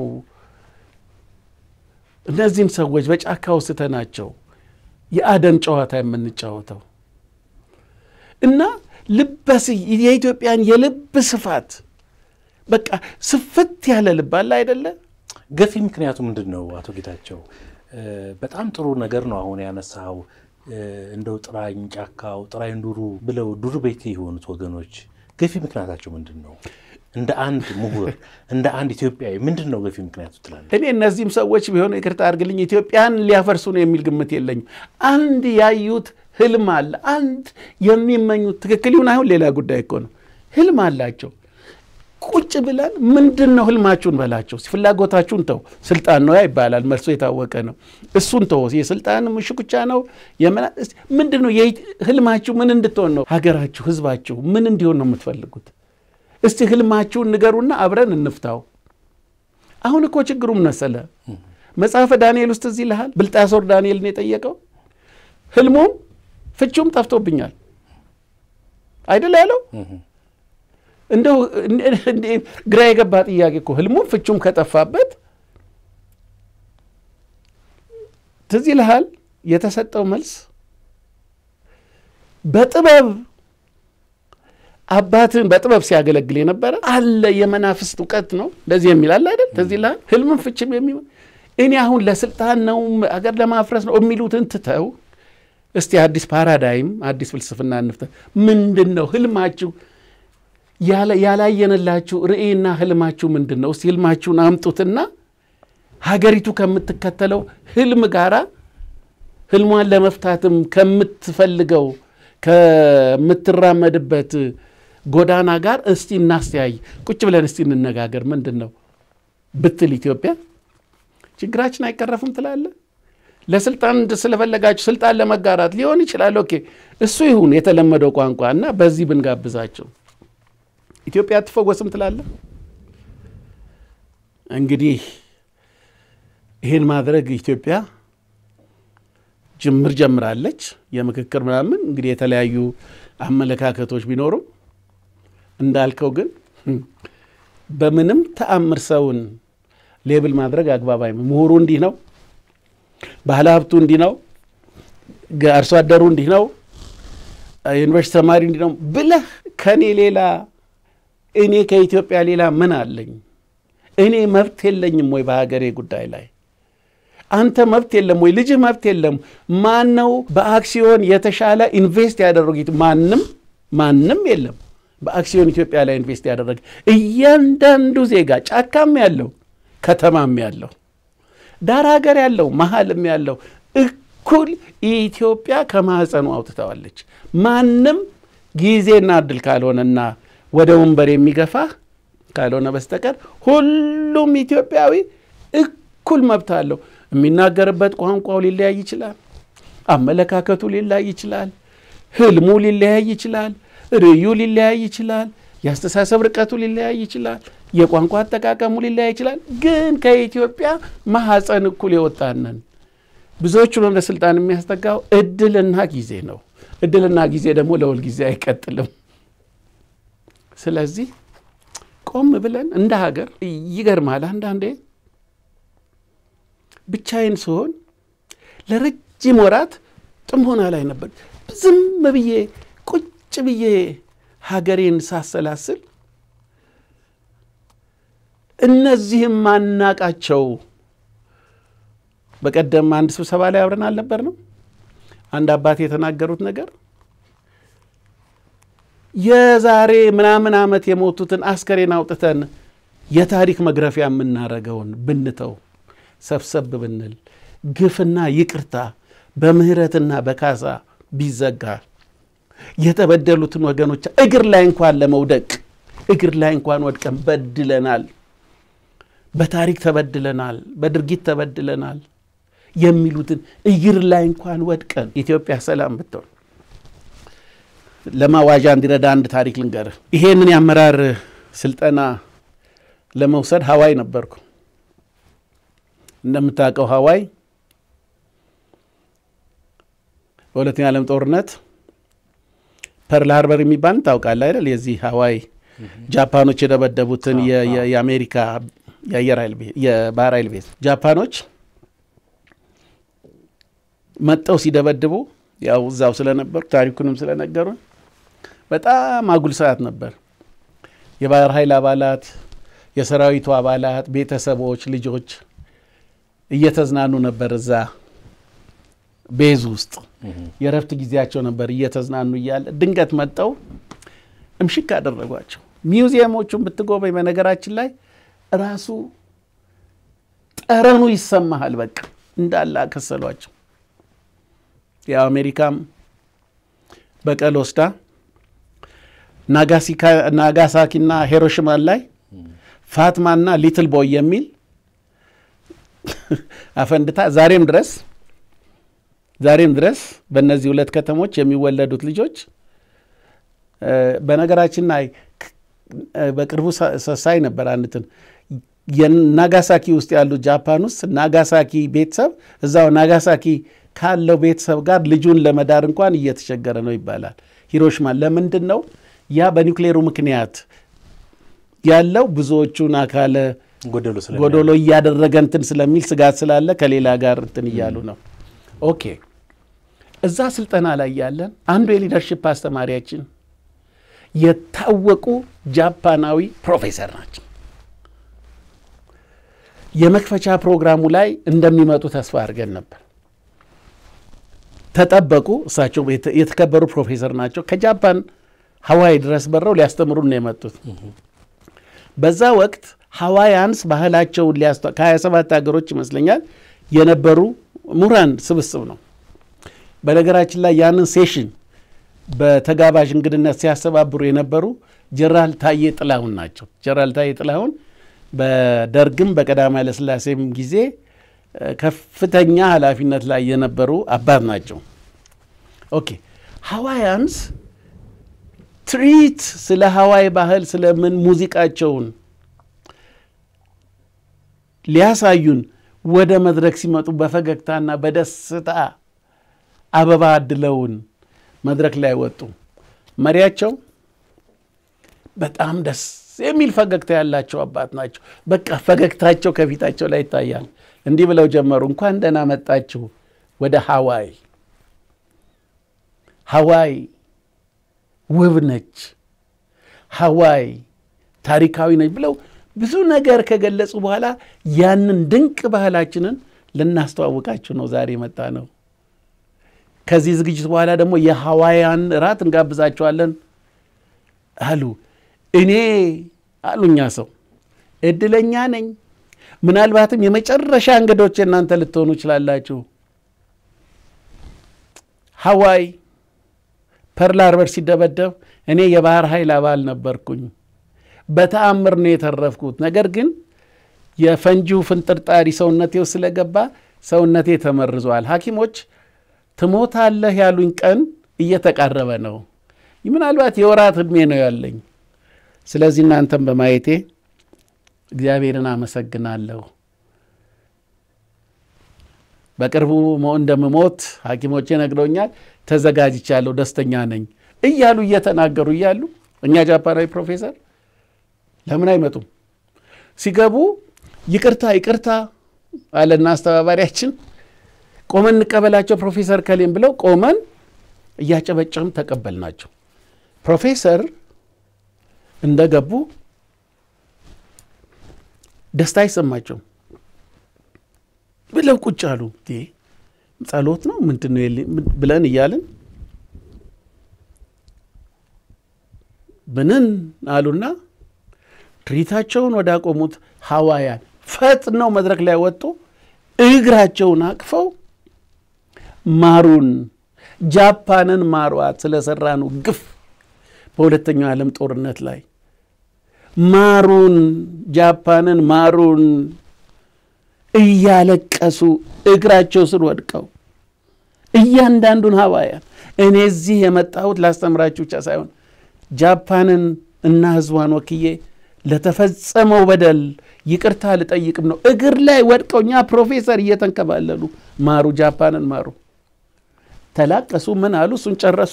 እነዚህን ሰዎች በጫካ ውስተናቸው የአደን ጨዋታ የምንጫወተው? እና ልበስ የኢትዮጵያን የልብ ስፋት በቃ ስፍት ያለ ልብ አለ አይደለ? ገፊ ምክንያቱ ምንድን ነው? አቶ ጌታቸው በጣም ጥሩ ነገር ነው አሁን ያነሳው። እንደው ጥራኝ ጫካው ጥራኝ ዱሩ ብለው ዱር ቤቴ የሆኑት ወገኖች ገፊ ምክንያታቸው ምንድን ነው? እንደ አንድ ምሁር እንደ አንድ ኢትዮጵያዊ ምንድን ነው ገፊ ምክንያቱ ትላለህ? እኔ እነዚህም ሰዎች ቢሆኑ ይቅርታ አድርግልኝ ኢትዮጵያን ሊያፈርሱ ነው የሚል ግምት የለኝም። አንድ ያዩት ህልም አለ። አንድ የሚመኙት ትክክል ይሁን አይሁን ሌላ ጉዳይ እኮ ነው። ህልም አላቸው። ቁጭ ብለን ምንድን ነው ህልማችሁን በላቸው። ፍላጎታችሁን ተው። ስልጣን ነው ያ ይባላል፣ መልሶ የታወቀ ነው። እሱን ተው። የስልጣን ሽኩቻ ነው። ምንድን ነው ህልማችሁ? ምን እንድትሆን ነው ሀገራችሁ፣ ህዝባችሁ ምን እንዲሆን ነው የምትፈልጉት? እስቲ ህልማችሁን ንገሩና አብረን እንፍታው። አሁን እኮ ችግሩም መሰለ መጽሐፈ ዳንኤል ውስጥ እዚህ ይልሃል። ብልጣሶር ዳንኤልን የጠየቀው ህልሙም ፍቹም ጠፍቶብኛል አይደል ያለው እንደው ግራ የገባ ጥያቄ እኮ ህልሙም ፍቹም ከጠፋበት ትዝ ይልሃል የተሰጠው መልስ በጥበብ አባትን በጥበብ ሲያገለግል የነበረ አለ የመናፍስት እውቀት ነው እንደዚህ የሚል አለ አይደል ትዝ ይልሃል ህልምም ፍችም የሚ እኔ አሁን ለስልጣን ነው አገር ለማፍረስ ነው የሚሉትን ትተው እስቲ አዲስ ፓራዳይም አዲስ ፍልስፍና እንፍተ ምንድን ነው ህልማችሁ ያላየንላችሁ ርዕይና ህልማችሁ ምንድን ነው? እስቲ ህልማችሁን አምጡትና ሀገሪቱ ከምትከተለው ህልም ጋራ ህልሟን ለመፍታትም ከምትፈልገው ከምትራመድበት ጎዳና ጋር እስቲ እናስተያይ፣ ቁጭ ብለን እስቲ እንነጋገር። ምንድን ነው ብትል ኢትዮጵያ ችግራችን አይቀረፍም ትላለ። ለስልጣን ስለፈለጋችሁ ስልጣን ለመጋራት ሊሆን ይችላል። ኦኬ እሱ ይሁን የተለመደው ቋንቋ እና በዚህ ብንጋብዛቸው ኢትዮጵያ አትፈወስም ትላለ። እንግዲህ ይህን ማድረግ ኢትዮጵያ ጅምር ጀምራለች። የምክክር ምናምን እንግዲህ የተለያዩ አመለካከቶች ቢኖሩም እንዳልከው ግን በምንም ተአምር ሰውን ሌብል ማድረግ አግባብ አይም ምሁሩ እንዲህ ነው፣ ባህለ ሀብቱ እንዲህ ነው፣ አርሶ አደሩ እንዲህ ነው፣ ዩኒቨርሲቲ ተማሪ እንዲህ ነው ብለህ ከእኔ ሌላ እኔ ከኢትዮጵያ ሌላ ምን አለኝ? እኔ መብት የለኝም ወይ በሀገሬ ጉዳይ ላይ? አንተ መብት የለም ወይ? ልጅህ መብት የለም? ማን ነው በአክሲዮን የተሻለ ኢንቨስት ያደረጉት? ማንም ማንም የለም በአክሲዮን ኢትዮጵያ ላይ ኢንቨስት ያደረገ እያንዳንዱ ዜጋ ጫካም ያለው ከተማም ያለው ዳር ሀገር ያለው መሀልም ያለው እኩል ኢትዮጵያ ከማህፀኑ አውጥተዋለች። ማንም ጊዜና እድል ካልሆነና ወደ ወንበር የሚገፋ ካልሆነ በስተቀር ሁሉም ኢትዮጵያዊ እኩል መብት አለው። የሚናገርበት ቋንቋው ሊለያይ ይችላል። አመለካከቱ ሊለያይ ይችላል። ህልሙ ሊለያይ ይችላል። ርዕዩ ሊለያይ ይችላል። የአስተሳሰብ ርቀቱ ሊለያይ ይችላል። የቋንቋ አጠቃቀሙ ሊለያይ ይችላል። ግን ከኢትዮጵያ ማህፀን እኩል የወጣነን ብዙዎቹን ወደ ስልጣን የሚያስጠጋው እድልና ጊዜ ነው። እድልና ጊዜ ደግሞ ለሁል ጊዜ አይቀጥልም። ስለዚህ ቆም ብለን እንደ ሀገር ይገርማል። አንዳንዴ ብቻዬን ስሆን ለረጅም ወራት ጥሞና ላይ ነበር። ዝም ብዬ ቁጭ ብዬ ሀገሬን ሳሰላስል እነዚህም ማናቃቸው በቀደም አንድ ስብሰባ ላይ አብረን አልነበርንም? አንድ አባት የተናገሩት ነገር የዛሬ ምናምን ዓመት የሞቱትን አስከሬን አውጥተን የታሪክ መግረፊያ የምናደርገውን ብንተው ሰብሰብ ብንል ግፍና ይቅርታ በምህረትና በካሳ ቢዘጋ የተበደሉትን ወገኖች እግር ላይ እንኳን ለመውደቅ እግር ላይ እንኳን ወድቀን በድለናል፣ በታሪክ ተበድለናል፣ በድርጊት ተበድለናል የሚሉትን እግር ላይ እንኳን ወድቀን ኢትዮጵያ ሰላም ብትሆን ለማዋዣ እንዲረዳ አንድ ታሪክ ልንገርህ። ይሄንን የአመራር ስልጠና ለመውሰድ ሀዋይ ነበርኩ። እንደምታውቀው ሀዋይ በሁለተኛ ዓለም ጦርነት ፐርል ሃርበር የሚባል ታውቃለህ አይደል? የዚህ ሀዋይ ጃፓኖች የደበደቡትን የአሜሪካ የአየር ኃይል የባህር ኃይል ቤት ጃፓኖች መጠው ሲደበድቡ ያው እዛው ስለነበሩ ታሪኩንም ስለነገሩን በጣም አጉል ሰዓት ነበር። የባህር ኃይል አባላት፣ የሰራዊቱ አባላት፣ ቤተሰቦች፣ ልጆች እየተዝናኑ ነበር እዛ ቤዝ ውስጥ የእረፍት ጊዜያቸው ነበር። እየተዝናኑ እያለ ድንገት መጠው እምሽክ አደረጓቸው። ሚውዚየሞቹን ብትጎበኝ በነገራችን ላይ ራሱ ጠረኑ ይሰማሃል። በቃ እንዳለ አከሰሏቸው። ያው አሜሪካም በቀል ወስዳ ናጋሳኪና ሂሮሽማን ላይ ፋትማና ሊትል ቦይ የሚል አፈንድታ ዛሬም ድረስ ዛሬም ድረስ በእነዚህ ሁለት ከተሞች የሚወለዱት ልጆች በነገራችን ላይ በቅርቡ ሳይ ነበር አንትን የናጋሳኪ ውስጥ ያሉት ጃፓን ውስጥ ናጋሳኪ ቤተሰብ እዛው ናጋሳኪ ካለው ቤተሰብ ጋር ልጁን ለመዳር እንኳን እየተቸገረ ነው ይባላል። ሂሮሽማ ለምንድን ነው ያ በኒውክሌሩ ምክንያት ያለው ብዙዎቹን አካለ ጎዶሎ እያደረገ እንትን ስለሚል ስጋት ስላለ ከሌላ ጋር እንትን እያሉ ነው። ኦኬ እዛ ስልጠና ላይ ያለን አንዱ የሊደርሽፕ አስተማሪያችን የታወቁ ጃፓናዊ ፕሮፌሰር ናቸው። የመክፈቻ ፕሮግራሙ ላይ እንደሚመጡ ተስፋ አድርገን ነበር። ተጠበቁ። እሳቸው የተከበሩ ፕሮፌሰር ናቸው። ከጃፓን ሀዋይ ድረስ በረው ሊያስተምሩን ነው የመጡት። በዛ ወቅት ሀዋያንስ ባህላቸውን ሊያስተ ከ27 ሀገሮች ይመስለኛል የነበሩ ምሁራን ስብስብ ነው። በነገራችን ላይ ያንን ሴሽን በተጋባዥ እንግድነት ሲያስተባብሩ የነበሩ ጀነራል ታዬ ጥላሁን ናቸው። ጀነራል ታዬ ጥላሁን በደርግም በቀዳማዊ ኃይለሥላሴም ጊዜ ከፍተኛ ኃላፊነት ላይ የነበሩ አባት ናቸው። ኦኬ ሀዋያንስ ትርኢት ስለ ሀዋይ ባህል ስለምን ሙዚቃቸውን ሊያሳዩን ወደ መድረክ ሲመጡ በፈገግታና በደስታ አበባ አድለውን መድረክ ላይ ወጡ። መሪያቸው በጣም ደስ የሚል ፈገግታ ያላቸው አባት ናቸው። በቃ ፈገግታቸው ከፊታቸው ላይ ይታያል። እንዲህ ብለው ጀመሩ። እንኳን ደህና መጣችሁ ወደ ሀዋይ። ሀዋይ ውብ ነች፣ ሀዋይ ታሪካዊ ነች ብለው ብዙ ነገር ከገለጹ በኋላ ያንን ድንቅ ባህላችንን ልናስተዋውቃችሁ ነው ዛሬ የመጣ ነው። ከዚህ ዝግጅት በኋላ ደግሞ የሀዋያን እራት እንጋብዛቸዋለን አሉ። እኔ አሉኛ ሰው እድለኛ ነኝ። ምናልባትም የመጨረሻ እንግዶች እናንተ ልትሆኑ ይችላላችሁ። ሀዋይ ፐርል ሃርበር ሲደበደብ እኔ የባህር ኃይል አባል ነበርኩኝ። በተአምር ነው የተረፍኩት። ነገር ግን የፈንጂው ፍንጥርጣሪ ሰውነቴ ውስጥ ስለገባ ሰውነቴ ተመርዟል። ሐኪሞች ትሞታለህ ያሉኝ ቀን እየተቃረበ ነው። ምናልባት የወራት ዕድሜ ነው ያለኝ። ስለዚህ እናንተም በማየቴ እግዚአብሔርን አመሰግናለሁ። በቅርቡ እንደምሞት ሐኪሞቼ ነግረውኛል። ተዘጋጅቻለሁ፣ ደስተኛ ነኝ እያሉ እየተናገሩ እያሉ እኛ ጃፓናዊ ፕሮፌሰር ለምን አይመጡም? ሲገቡ ይቅርታ ይቅርታ አለና አስተባባሪያችን ቆመን እንቀበላቸው ፕሮፌሰር ከሌም ብለው ቆመን እያጨበጨም ተቀበልናቸው። ፕሮፌሰር እንደገቡ ደስታ አይሰማቸውም ብለው ቁጭ አሉ። ጸሎት ነው ምንድን ነው ብለን እያልን ብንን አሉና ትርኢታቸውን ወዳቆሙት ሀዋያን ፈጥነው መድረክ ላይ ወጡ። እግራቸውን አቅፈው ማሩን፣ ጃፓንን ማሯት ስለሰራኑ ግፍ በሁለተኛው ዓለም ጦርነት ላይ ማሩን፣ ጃፓንን ማሩን እያለቀሱ እግራቸው ስር ወድቀው እያንዳንዱን ሀዋያን እኔ እዚህ የመጣሁት ላስተምራችሁ ብቻ ሳይሆን ጃፓንን እና ሕዝቧን ወክዬ ለተፈጸመው በደል ይቅርታ ልጠይቅም ነው። እግር ላይ ወድቀው እኛ ፕሮፌሰር እየተንከባለሉ ማሩ፣ ጃፓንን ማሩ። ተላቀሱ። ምን አሉ? እሱን ጨረሱ።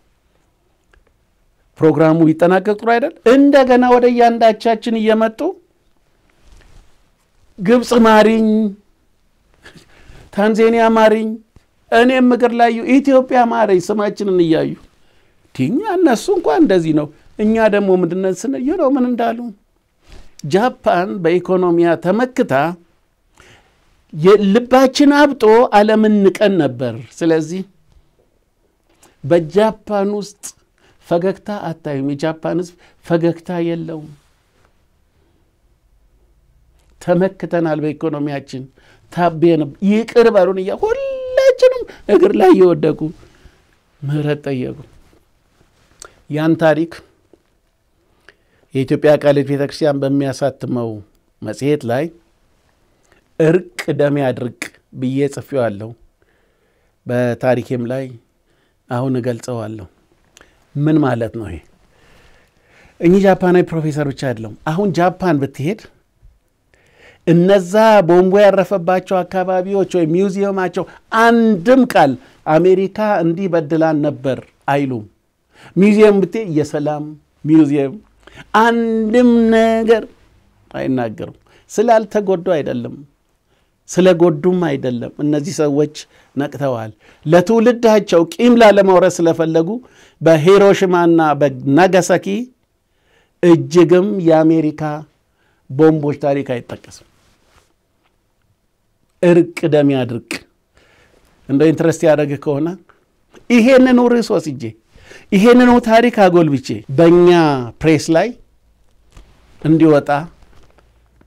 ፕሮግራሙ ሊጠናቀቅ ጥሩ አይደል? እንደገና ወደ እያንዳቻችን እየመጡ ግብፅ ማሪኝ፣ ታንዛኒያ ማሪኝ፣ እኔም እግር ላይ ኢትዮጵያ ማረኝ፣ ስማችንን እያዩ እኛ እነሱ እንኳን እንደዚህ ነው። እኛ ደግሞ ምንድነው ስንል ነው ምን እንዳሉ ጃፓን በኢኮኖሚያ ተመክታ ልባችን አብጦ ዓለምን ንቀን ነበር። ስለዚህ በጃፓን ውስጥ ፈገግታ አታዩም። የጃፓን ሕዝብ ፈገግታ የለውም። ተመክተናል በኢኮኖሚያችን ታቤ ይቅር በሉን እያ ሁላችንም እግር ላይ እየወደቁ ምህረት ጠየቁ። ያን ታሪክ የኢትዮጵያ ቃልት ቤተ ክርስቲያን በሚያሳትመው መጽሔት ላይ እርቅ ደሜ አድርቅ ብዬ ጽፌዋለሁ። በታሪኬም ላይ አሁን እገልጸዋለሁ። ምን ማለት ነው ይሄ? እኚህ ጃፓናዊ ፕሮፌሰር ብቻ አይደለም። አሁን ጃፓን ብትሄድ እነዛ ቦምቡ ያረፈባቸው አካባቢዎች ወይም ሚውዚየማቸው አንድም ቃል አሜሪካ እንዲህ በድላን ነበር አይሉም። ሚውዚየም ብትሄድ የሰላም ሚውዚየም አንድም ነገር አይናገሩም። ስላልተጎዱ አይደለም፣ ስለጎዱም አይደለም። እነዚህ ሰዎች ነቅተዋል። ለትውልዳቸው ቂም ላለማውረስ ስለፈለጉ በሂሮሽማና በናጋሳኪ እጅግም የአሜሪካ ቦምቦች ታሪክ አይጠቀስም። እርቅ ደም ያድርቅ። እንደ ኢንትረስት ያደረግህ ከሆነ ይሄንኑ ርዕስ ወስጄ ይሄንኑ ታሪክ አጎልብቼ በእኛ ፕሬስ ላይ እንዲወጣ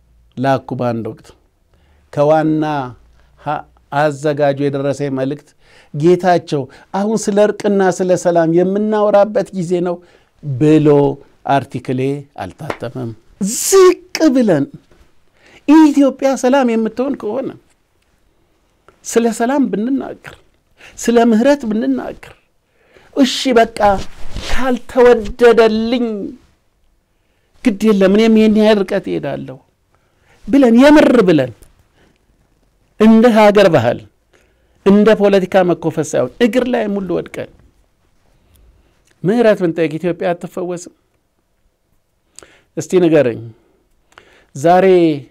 ላኩ። በአንድ ወቅት ከዋና አዘጋጁ የደረሰ መልእክት ጌታቸው አሁን ስለ እርቅና ስለ ሰላም የምናወራበት ጊዜ ነው ብሎ አርቲክሌ አልታተመም። ዝቅ ብለን ኢትዮጵያ ሰላም የምትሆን ከሆነ ስለ ሰላም ብንናገር፣ ስለ ምህረት ብንናገር፣ እሺ በቃ ካልተወደደልኝ ግድ የለም እኔም ይህን ያህል ርቀት እሄዳለሁ ብለን የምር ብለን እንደ ሀገር ባህል እንደ ፖለቲካ መኮፈስ ሳይሆን እግር ላይ ሙሉ ወድቀን ምህረት ብንጠይቅ ኢትዮጵያ አትፈወስም? እስቲ ንገረኝ። ዛሬ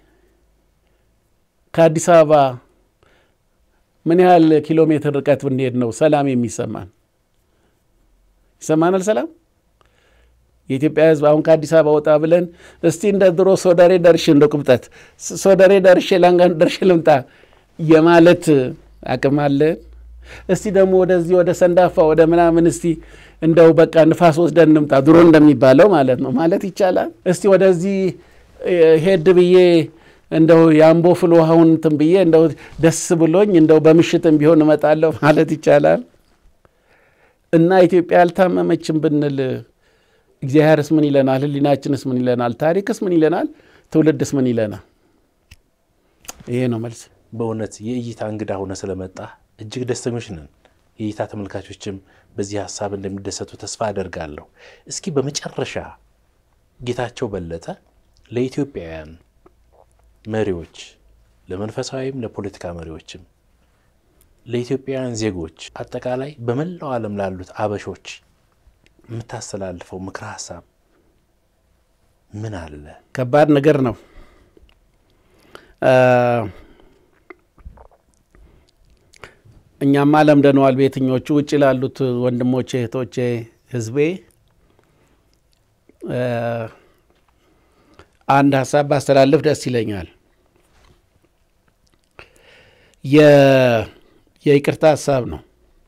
ከአዲስ አበባ ምን ያህል ኪሎ ሜትር ርቀት ብንሄድ ነው ሰላም የሚሰማን? ይሰማናል ሰላም? የኢትዮጵያ ሕዝብ አሁን ከአዲስ አበባ ወጣ ብለን እስቲ እንደ ድሮ ሶደሬ ደርሼ እንደ ቁብጠት ሶደሬ ደርሼ ላንጋኖ ደርሼ ልምጣ የማለት አቅም አለን? እስቲ ደግሞ ወደዚህ ወደ ሰንዳፋ ወደ ምናምን እስቲ እንደው በቃ ንፋስ ወስደን እንምጣ ድሮ እንደሚባለው ማለት ነው ማለት ይቻላል? እስቲ ወደዚህ ሄድ ብዬ እንደው የአምቦ ፍል ውሃውን እንትን ብዬ እንደው ደስ ብሎኝ እንደው በምሽትም ቢሆን እመጣለሁ ማለት ይቻላል? እና ኢትዮጵያ አልታመመችም ብንል እግዚአብሔርስ ምን ይለናል? ሕሊናችንስ ምን ይለናል? ታሪክስ ምን ይለናል? ትውልድስ ምን ይለናል? ይሄ ነው መልስ። በእውነት የእይታ እንግዳ ሆነ ስለመጣ እጅግ ደስተኞች ነን። የእይታ ተመልካቾችም በዚህ ሀሳብ እንደሚደሰቱ ተስፋ አደርጋለሁ። እስኪ በመጨረሻ ጌታቸው በለጠ ለኢትዮጵያውያን መሪዎች፣ ለመንፈሳዊም ለፖለቲካ መሪዎችም፣ ለኢትዮጵያውያን ዜጎች አጠቃላይ በመላው ዓለም ላሉት አበሾች የምታስተላልፈው ምክረ ሀሳብ ምን አለ? ከባድ ነገር ነው። እኛማ ለምደነዋል። በየትኞቹ ውጭ ላሉት ወንድሞቼ፣ እህቶቼ፣ ህዝቤ አንድ ሀሳብ ባስተላልፍ ደስ ይለኛል። የይቅርታ ሀሳብ ነው።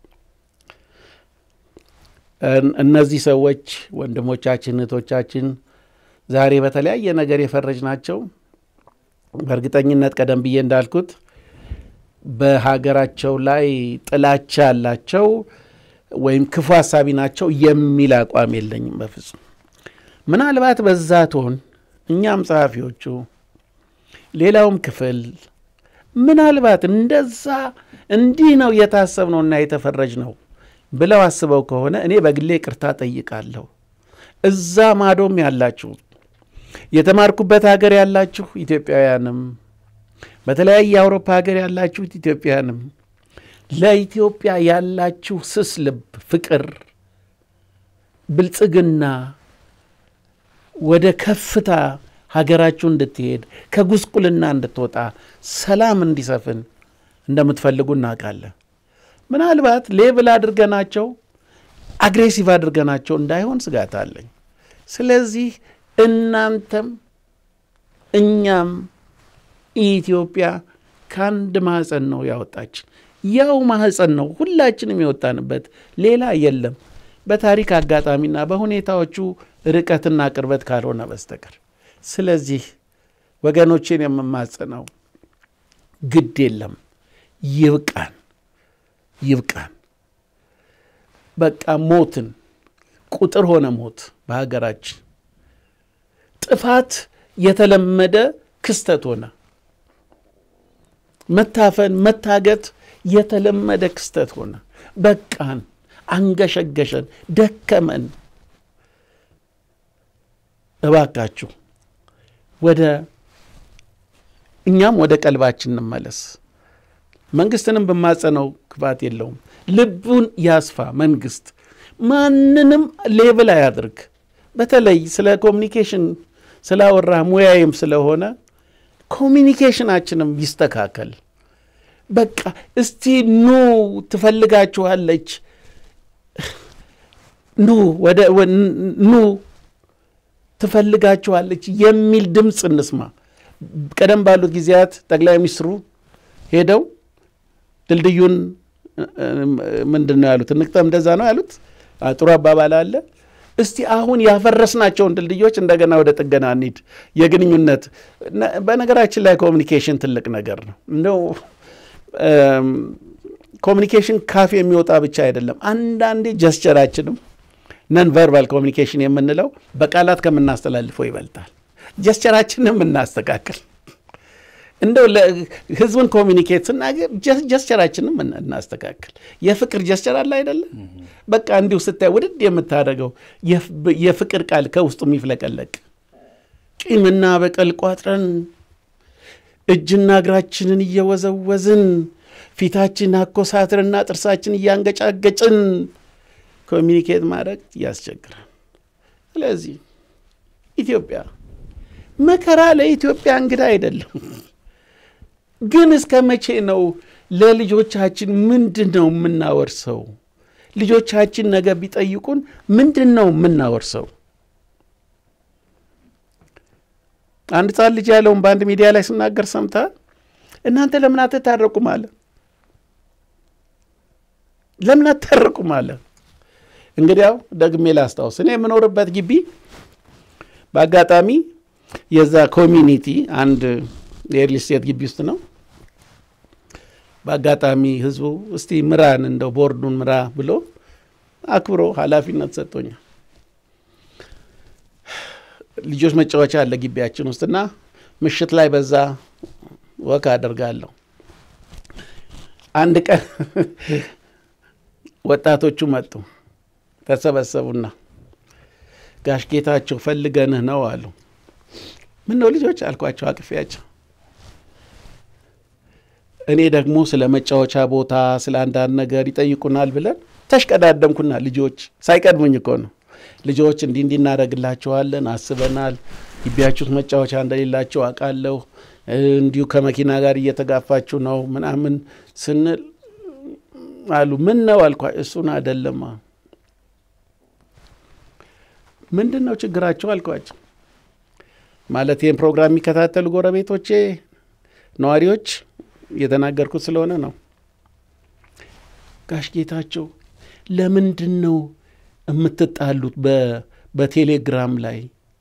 እነዚህ ሰዎች ወንድሞቻችን፣ እህቶቻችን ዛሬ በተለያየ ነገር የፈረጅ ናቸው። በእርግጠኝነት ቀደም ብዬ እንዳልኩት በሀገራቸው ላይ ጥላቻ ያላቸው ወይም ክፉ ሀሳቢ ናቸው የሚል አቋም የለኝም በፍጹም። ምናልባት በዛ ትሆን እኛም ጸሐፊዎቹ፣ ሌላውም ክፍል ምናልባት እንደዛ እንዲህ ነው የታሰብነውና የተፈረጅ ነው ብለው አስበው ከሆነ እኔ በግሌ ቅርታ ጠይቃለሁ። እዛ ማዶም ያላችሁ የተማርኩበት ሀገር ያላችሁ ኢትዮጵያውያንም በተለያየ የአውሮፓ ሀገር ያላችሁት ኢትዮጵያውያንም ለኢትዮጵያ ያላችሁ ስስ ልብ፣ ፍቅር፣ ብልጽግና ወደ ከፍታ ሀገራችሁ እንድትሄድ ከጉስቁልና እንድትወጣ ሰላም እንዲሰፍን እንደምትፈልጉ እናውቃለን። ምናልባት ሌብል አድርገናቸው አግሬሲቭ አድርገናቸው እንዳይሆን ስጋት አለኝ። ስለዚህ እናንተም እኛም ኢትዮጵያ ከአንድ ማህፀን ነው ያወጣችን። ያው ማህፀን ነው ሁላችንም የወጣንበት፣ ሌላ የለም። በታሪክ አጋጣሚና በሁኔታዎቹ ርቀትና ቅርበት ካልሆነ በስተቀር። ስለዚህ ወገኖቼን የምማጽነው ግድ የለም ይብቃን፣ ይብቃን። በቃ ሞትን ቁጥር ሆነ ሞት በሀገራችን ጥፋት የተለመደ ክስተት ሆነ። መታፈን፣ መታገት የተለመደ ክስተት ሆነ። በቃን፣ አንገሸገሸን፣ ደከመን። እባካችሁ ወደ እኛም ወደ ቀልባችን እንመለስ። መንግስትንም በማጸነው ክፋት የለውም። ልቡን ያስፋ። መንግስት ማንንም ሌብል አያድርግ። በተለይ ስለ ኮሚኒኬሽን ስላወራ ሙያዬም ስለሆነ ኮሚኒኬሽናችንም ይስተካከል። በቃ እስቲ ኑ ትፈልጋችኋለች፣ ኑ ወደ ኑ ትፈልጋችኋለች የሚል ድምፅ እንስማ። ቀደም ባሉት ጊዜያት ጠቅላይ ሚኒስትሩ ሄደው ድልድዩን ምንድን ነው ያሉት? እንቅጠም እንደዛ ነው ያሉት። ጥሩ አባባል አለ። እስቲ አሁን ያፈረስናቸውን ድልድዮች እንደገና ወደ ጥገና እንሂድ። የግንኙነት በነገራችን ላይ ኮሚኒኬሽን ትልቅ ነገር ነው። እንደው ኮሚኒኬሽን ካፍ የሚወጣ ብቻ አይደለም። አንዳንዴ ጀስቸራችንም ነን ቨርባል ኮሚኒኬሽን የምንለው በቃላት ከምናስተላልፈው ይበልጣል። ጀስቸራችንም እናስተካክል። እንደው ህዝብን ኮሚኒኬት ስናገር ጀስቸራችንም እናስተካክል። የፍቅር ጀስቸር አለ አይደለም? በቃ እንዲሁ ስታይ ውድድ የምታደርገው የፍቅር ቃል ከውስጡ የሚፍለቀለቅ ቂምና በቀል ቋጥረን እጅና እግራችንን እየወዘወዝን ፊታችን አኮሳትርና ጥርሳችን እያንገጫገጭን ኮሚኒኬት ማድረግ ያስቸግራል። ስለዚህ ኢትዮጵያ መከራ ለኢትዮጵያ እንግዳ አይደለም። ግን እስከ መቼ ነው ለልጆቻችን ምንድን ነው የምናወርሰው? ልጆቻችን ነገ ቢጠይቁን ምንድን ነው የምናወርሰው? አንድ ሕፃን ልጅ ያለውን በአንድ ሚዲያ ላይ ስናገር ሰምተሃል? እናንተ ለምን አትታረቁም አለ። ለምን አትታረቁም አለ። እንግዲያው ደግሜ ላስታውስ፣ እኔ የምኖርበት ግቢ በአጋጣሚ የዛ ኮሚኒቲ አንድ የሪል ስቴት ግቢ ውስጥ ነው። በአጋጣሚ ህዝቡ እስቲ ምራን እንደው ቦርዱን ምራ ብሎ አክብሮ ኃላፊነት ሰጥቶኛል። ልጆች መጫወቻ አለ ግቢያችን ውስጥና ምሽት ላይ በዛ ወክ አደርጋለሁ። አንድ ቀን ወጣቶቹ መጡ፣ ተሰበሰቡና ጋሽ ጌታቸው ፈልገንህ ነው አሉ። ምን ነው ልጆች አልኳቸው፣ አቅፌያቸው። እኔ ደግሞ ስለ መጫወቻ ቦታ ስለ አንዳንድ ነገር ይጠይቁናል ብለን ተሽቀዳደምኩና ልጆች ሳይቀድሙኝ እኮ ነው ልጆች እንዲህ እንዲህ እናደርግላቸዋለን አስበናል። ግቢያችሁት መጫወቻ እንደሌላቸው አውቃለሁ። እንዲሁ ከመኪና ጋር እየተጋፋችሁ ነው ምናምን ስንል አሉ። ምን ነው አልኳ። እሱን አይደለማ። ምንድን ነው ችግራቸው አልኳቸው። ማለት ይህን ፕሮግራም የሚከታተሉ ጎረቤቶቼ፣ ነዋሪዎች እየተናገርኩት ስለሆነ ነው። ጋሽ ጌታቸው ለምንድን ነው የምትጣሉት? በቴሌግራም ላይ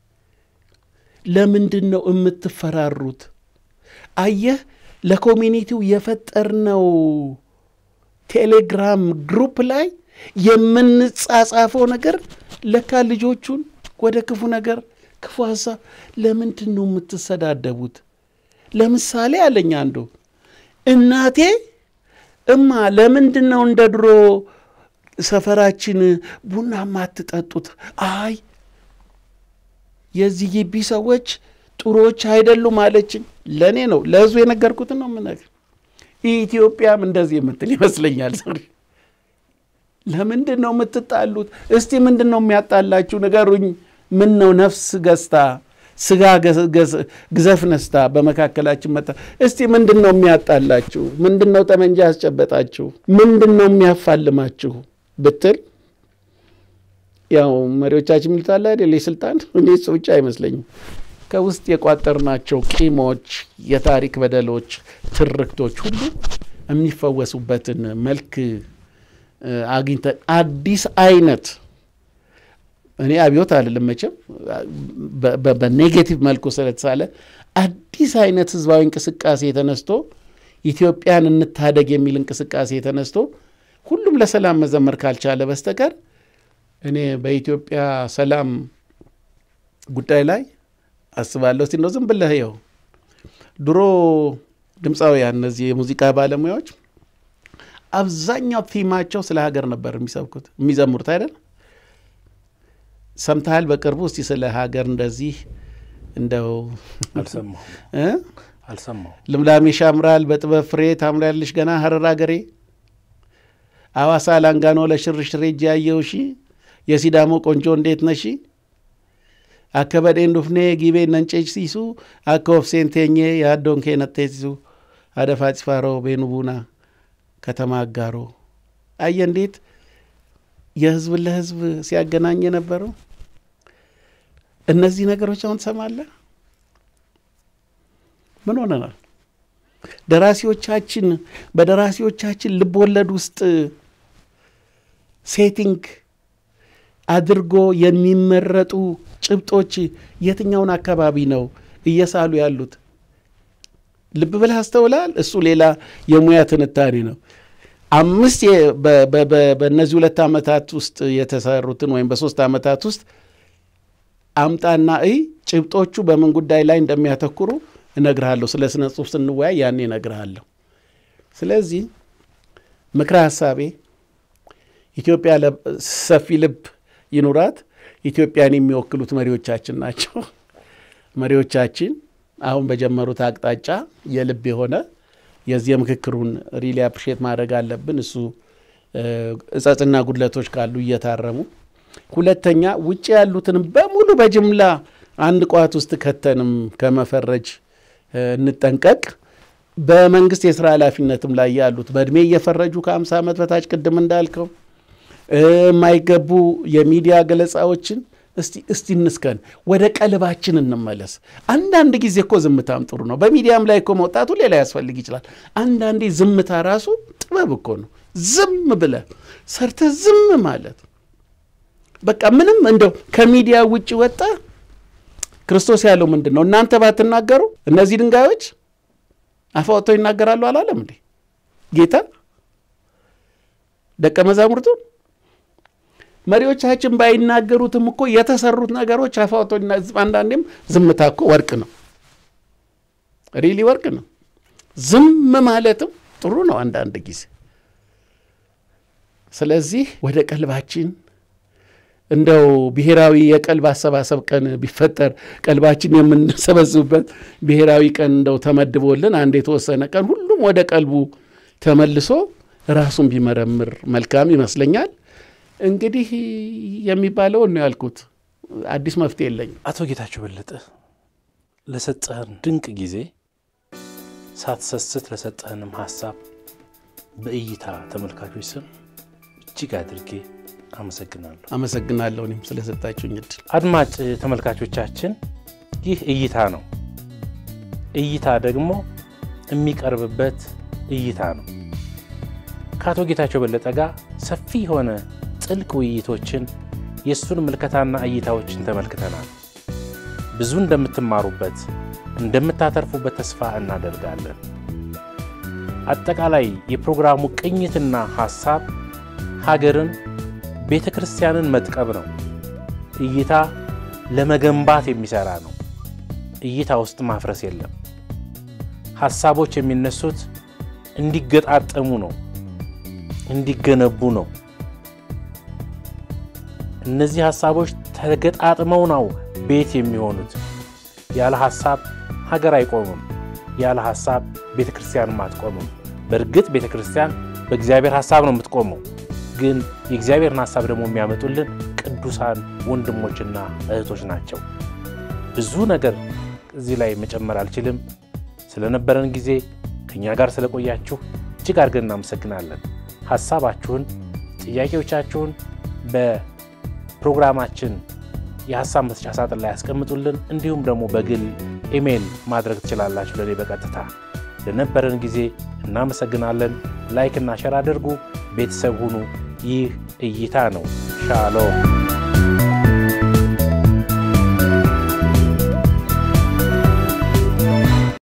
ለምንድን ነው የምትፈራሩት? አየህ ለኮሚኒቲው የፈጠርነው ቴሌግራም ግሩፕ ላይ የምንጻጻፈው ነገር ለካ ልጆቹን ወደ ክፉ ነገር ክፉ ሀሳብ ለምንድን ነው የምትሰዳደቡት? ለምሳሌ አለኝ አንዱ እናቴ እማ ለምንድን ነው እንደ ድሮ ሰፈራችን ቡና ማትጠጡት? አይ የዚህ ግቢ ሰዎች ጥሩዎች አይደሉም አለችኝ። ለእኔ ነው ለህዝቡ የነገርኩትን ነው የምነግር። ኢትዮጵያም እንደዚህ የምትል ይመስለኛል። ዛሬ ለምንድን ነው የምትጣሉት? እስቲ ምንድን ነው የሚያጣላችሁ ንገሩኝ። ምን ነው ነፍስ ገዝታ ስጋ ግዘፍ ነስታ በመካከላችን መጣ። እስቲ ምንድን ነው የሚያጣላችሁ? ምንድን ነው ጠመንጃ ያስጨበጣችሁ? ምንድን ነው የሚያፋልማችሁ ብትል ያው መሪዎቻችን የሚሉት አይደል የስልጣን እኔ እሱ ብቻ አይመስለኝም። ከውስጥ የቋጠርናቸው ቂሞች፣ የታሪክ በደሎች፣ ትርክቶች ሁሉ የሚፈወሱበትን መልክ አግኝተን አዲስ አይነት እኔ አብዮት አልልም መቼም በኔጌቲቭ መልኩ ስለተሳለ አዲስ አይነት ህዝባዊ እንቅስቃሴ ተነስቶ ኢትዮጵያን እንታደግ የሚል እንቅስቃሴ ተነስቶ ሁሉም ለሰላም መዘመር ካልቻለ በስተቀር እኔ በኢትዮጵያ ሰላም ጉዳይ ላይ አስባለሁ። እስቲ ነው ዝም ብለህ ይኸው ድሮ ድምፃውያን እነዚህ የሙዚቃ ባለሙያዎች አብዛኛው ቲማቸው ስለ ሀገር ነበር የሚሰብኩት የሚዘምሩት አይደል? ሰምተሃል? በቅርቡ እስቲ ስለ ሀገር እንደዚህ እንደው አልሰማሁም አልሰማሁም። ልምላሜሽ ያምራል በጥበብ ፍሬ ታምሪያለሽ ገና ሀረር አገሬ አዋሳ ላንጋኖ ለሽርሽሬ እጅ ያየውሺ የሲዳሞ ቆንጆ እንዴት ነሺ አከበዴን ዱፍኔ ጊቤ ነንጬች ሲሱ አከ ኦፍሴን ቴኜ የአዶንኬ ነቴሲሱ አደፋ ጭፋሮ ቤኑ ቡና ከተማ አጋሮ አየ እንዴት የህዝብ ለህዝብ ሲያገናኝ የነበረው እነዚህ ነገሮች አሁን ትሰማለህ። ምን ሆነናል? ደራሲዎቻችን በደራሲዎቻችን ልብ ወለድ ውስጥ ሴቲንግ አድርጎ የሚመረጡ ጭብጦች የትኛውን አካባቢ ነው እየሳሉ ያሉት? ልብ ብለህ አስተውላል? እሱ ሌላ የሙያ ትንታኔ ነው። አምስት በእነዚህ ሁለት ዓመታት ውስጥ የተሰሩትን ወይም በሶስት ዓመታት ውስጥ አምጣና እይ ጭብጦቹ በምን ጉዳይ ላይ እንደሚያተኩሩ እነግርሃለሁ። ስለ ስነ ጽሁፍ ስንወያይ ያኔ እነግርሃለሁ። ስለዚህ ምክረ ሀሳቤ ኢትዮጵያ ሰፊ ልብ ይኑራት። ኢትዮጵያን የሚወክሉት መሪዎቻችን ናቸው። መሪዎቻችን አሁን በጀመሩት አቅጣጫ የልብ የሆነ የዚህ የምክክሩን ሪሊ አፕሪሼት ማድረግ አለብን። እሱ እጸጽና ጉድለቶች ካሉ እየታረሙ ሁለተኛ ውጭ ያሉትንም በሙሉ በጅምላ አንድ ቋት ውስጥ ከተንም ከመፈረጅ እንጠንቀቅ። በመንግስት የስራ ኃላፊነትም ላይ ያሉት በእድሜ እየፈረጁ ከ50 ዓመት በታች ቅድም እንዳልከው የማይገቡ የሚዲያ ገለጻዎችን እስቲ እስቲ እንስከን፣ ወደ ቀልባችን እንመለስ። አንዳንድ ጊዜ እኮ ዝምታም ጥሩ ነው። በሚዲያም ላይ እኮ መውጣቱ ሌላ ያስፈልግ ይችላል። አንዳንዴ ዝምታ ራሱ ጥበብ እኮ ነው። ዝም ብለ ሰርተ ዝም ማለት በቃ ምንም እንደው ከሚዲያ ውጭ ወጣ። ክርስቶስ ያለው ምንድን ነው? እናንተ ባትናገሩ እነዚህ ድንጋዮች አፍ አውጥተው ይናገራሉ አላለም እንዴ ጌታ ደቀ መዛሙርቱ? መሪዎቻችን ባይናገሩትም እኮ የተሰሩት ነገሮች አፍ አውጥተው አንዳንዴም ዝምታ እኮ ወርቅ ነው፣ ሪሊ ወርቅ ነው። ዝም ማለትም ጥሩ ነው አንዳንድ ጊዜ። ስለዚህ ወደ ቀልባችን እንደው ብሔራዊ የቀልብ አሰባሰብ ቀን ቢፈጠር ቀልባችን የምንሰበስብበት ብሔራዊ ቀን እንደው ተመድቦልን አንድ የተወሰነ ቀን ሁሉም ወደ ቀልቡ ተመልሶ ራሱን ቢመረምር መልካም ይመስለኛል። እንግዲህ የሚባለውን ነው ያልኩት። አዲስ መፍትሄ የለኝም። አቶ ጌታቸው በለጠ ለሰጠህን ድንቅ ጊዜ ሳትሰስት ለሰጠህንም ሀሳብ በእይታ ተመልካቾች ስም እጅግ አድርጌ አመሰግናለሁ። አመሰግናለሁ እኔም ስለሰጣችሁኝ እድል። አድማጭ ተመልካቾቻችን ይህ እይታ ነው። እይታ ደግሞ የሚቀርብበት እይታ ነው። ከአቶ ጌታቸው በለጠ ጋር ሰፊ የሆነ ጥልቅ ውይይቶችን የእሱን ምልከታና እይታዎችን ተመልክተናል። ብዙ እንደምትማሩበት እንደምታተርፉበት ተስፋ እናደርጋለን። አጠቃላይ የፕሮግራሙ ቅኝትና ሐሳብ ሀገርን ቤተ ክርስቲያንን መጥቀም ነው። እይታ ለመገንባት የሚሰራ ነው። እይታ ውስጥ ማፍረስ የለም። ሐሳቦች የሚነሱት እንዲገጣጠሙ ነው፣ እንዲገነቡ ነው። እነዚህ ሐሳቦች ተገጣጥመው ነው ቤት የሚሆኑት። ያለ ሐሳብ ሀገር አይቆምም። ያለ ሐሳብ ቤተ ክርስቲያንም አትቆምም። በእርግጥ ቤተ ክርስቲያን በእግዚአብሔር ሐሳብ ነው የምትቆመው ግን የእግዚአብሔርን ሐሳብ ደግሞ የሚያመጡልን ቅዱሳን ወንድሞችና እህቶች ናቸው። ብዙ ነገር እዚህ ላይ መጨመር አልችልም። ስለነበረን ጊዜ ከእኛ ጋር ስለቆያችሁ እጅግ አድርገን እናመሰግናለን። ሐሳባችሁን፣ ጥያቄዎቻችሁን በፕሮግራማችን የሐሳብ መስጫ ሳጥን ላይ ያስቀምጡልን። እንዲሁም ደግሞ በግል ኢሜይል ማድረግ ትችላላችሁ ለእኔ በቀጥታ። ለነበረን ጊዜ እናመሰግናለን። ላይክና ሸር አድርጉ። ቤተሰብ ሁኑ። ይህ እይታ ነው። ሻሎም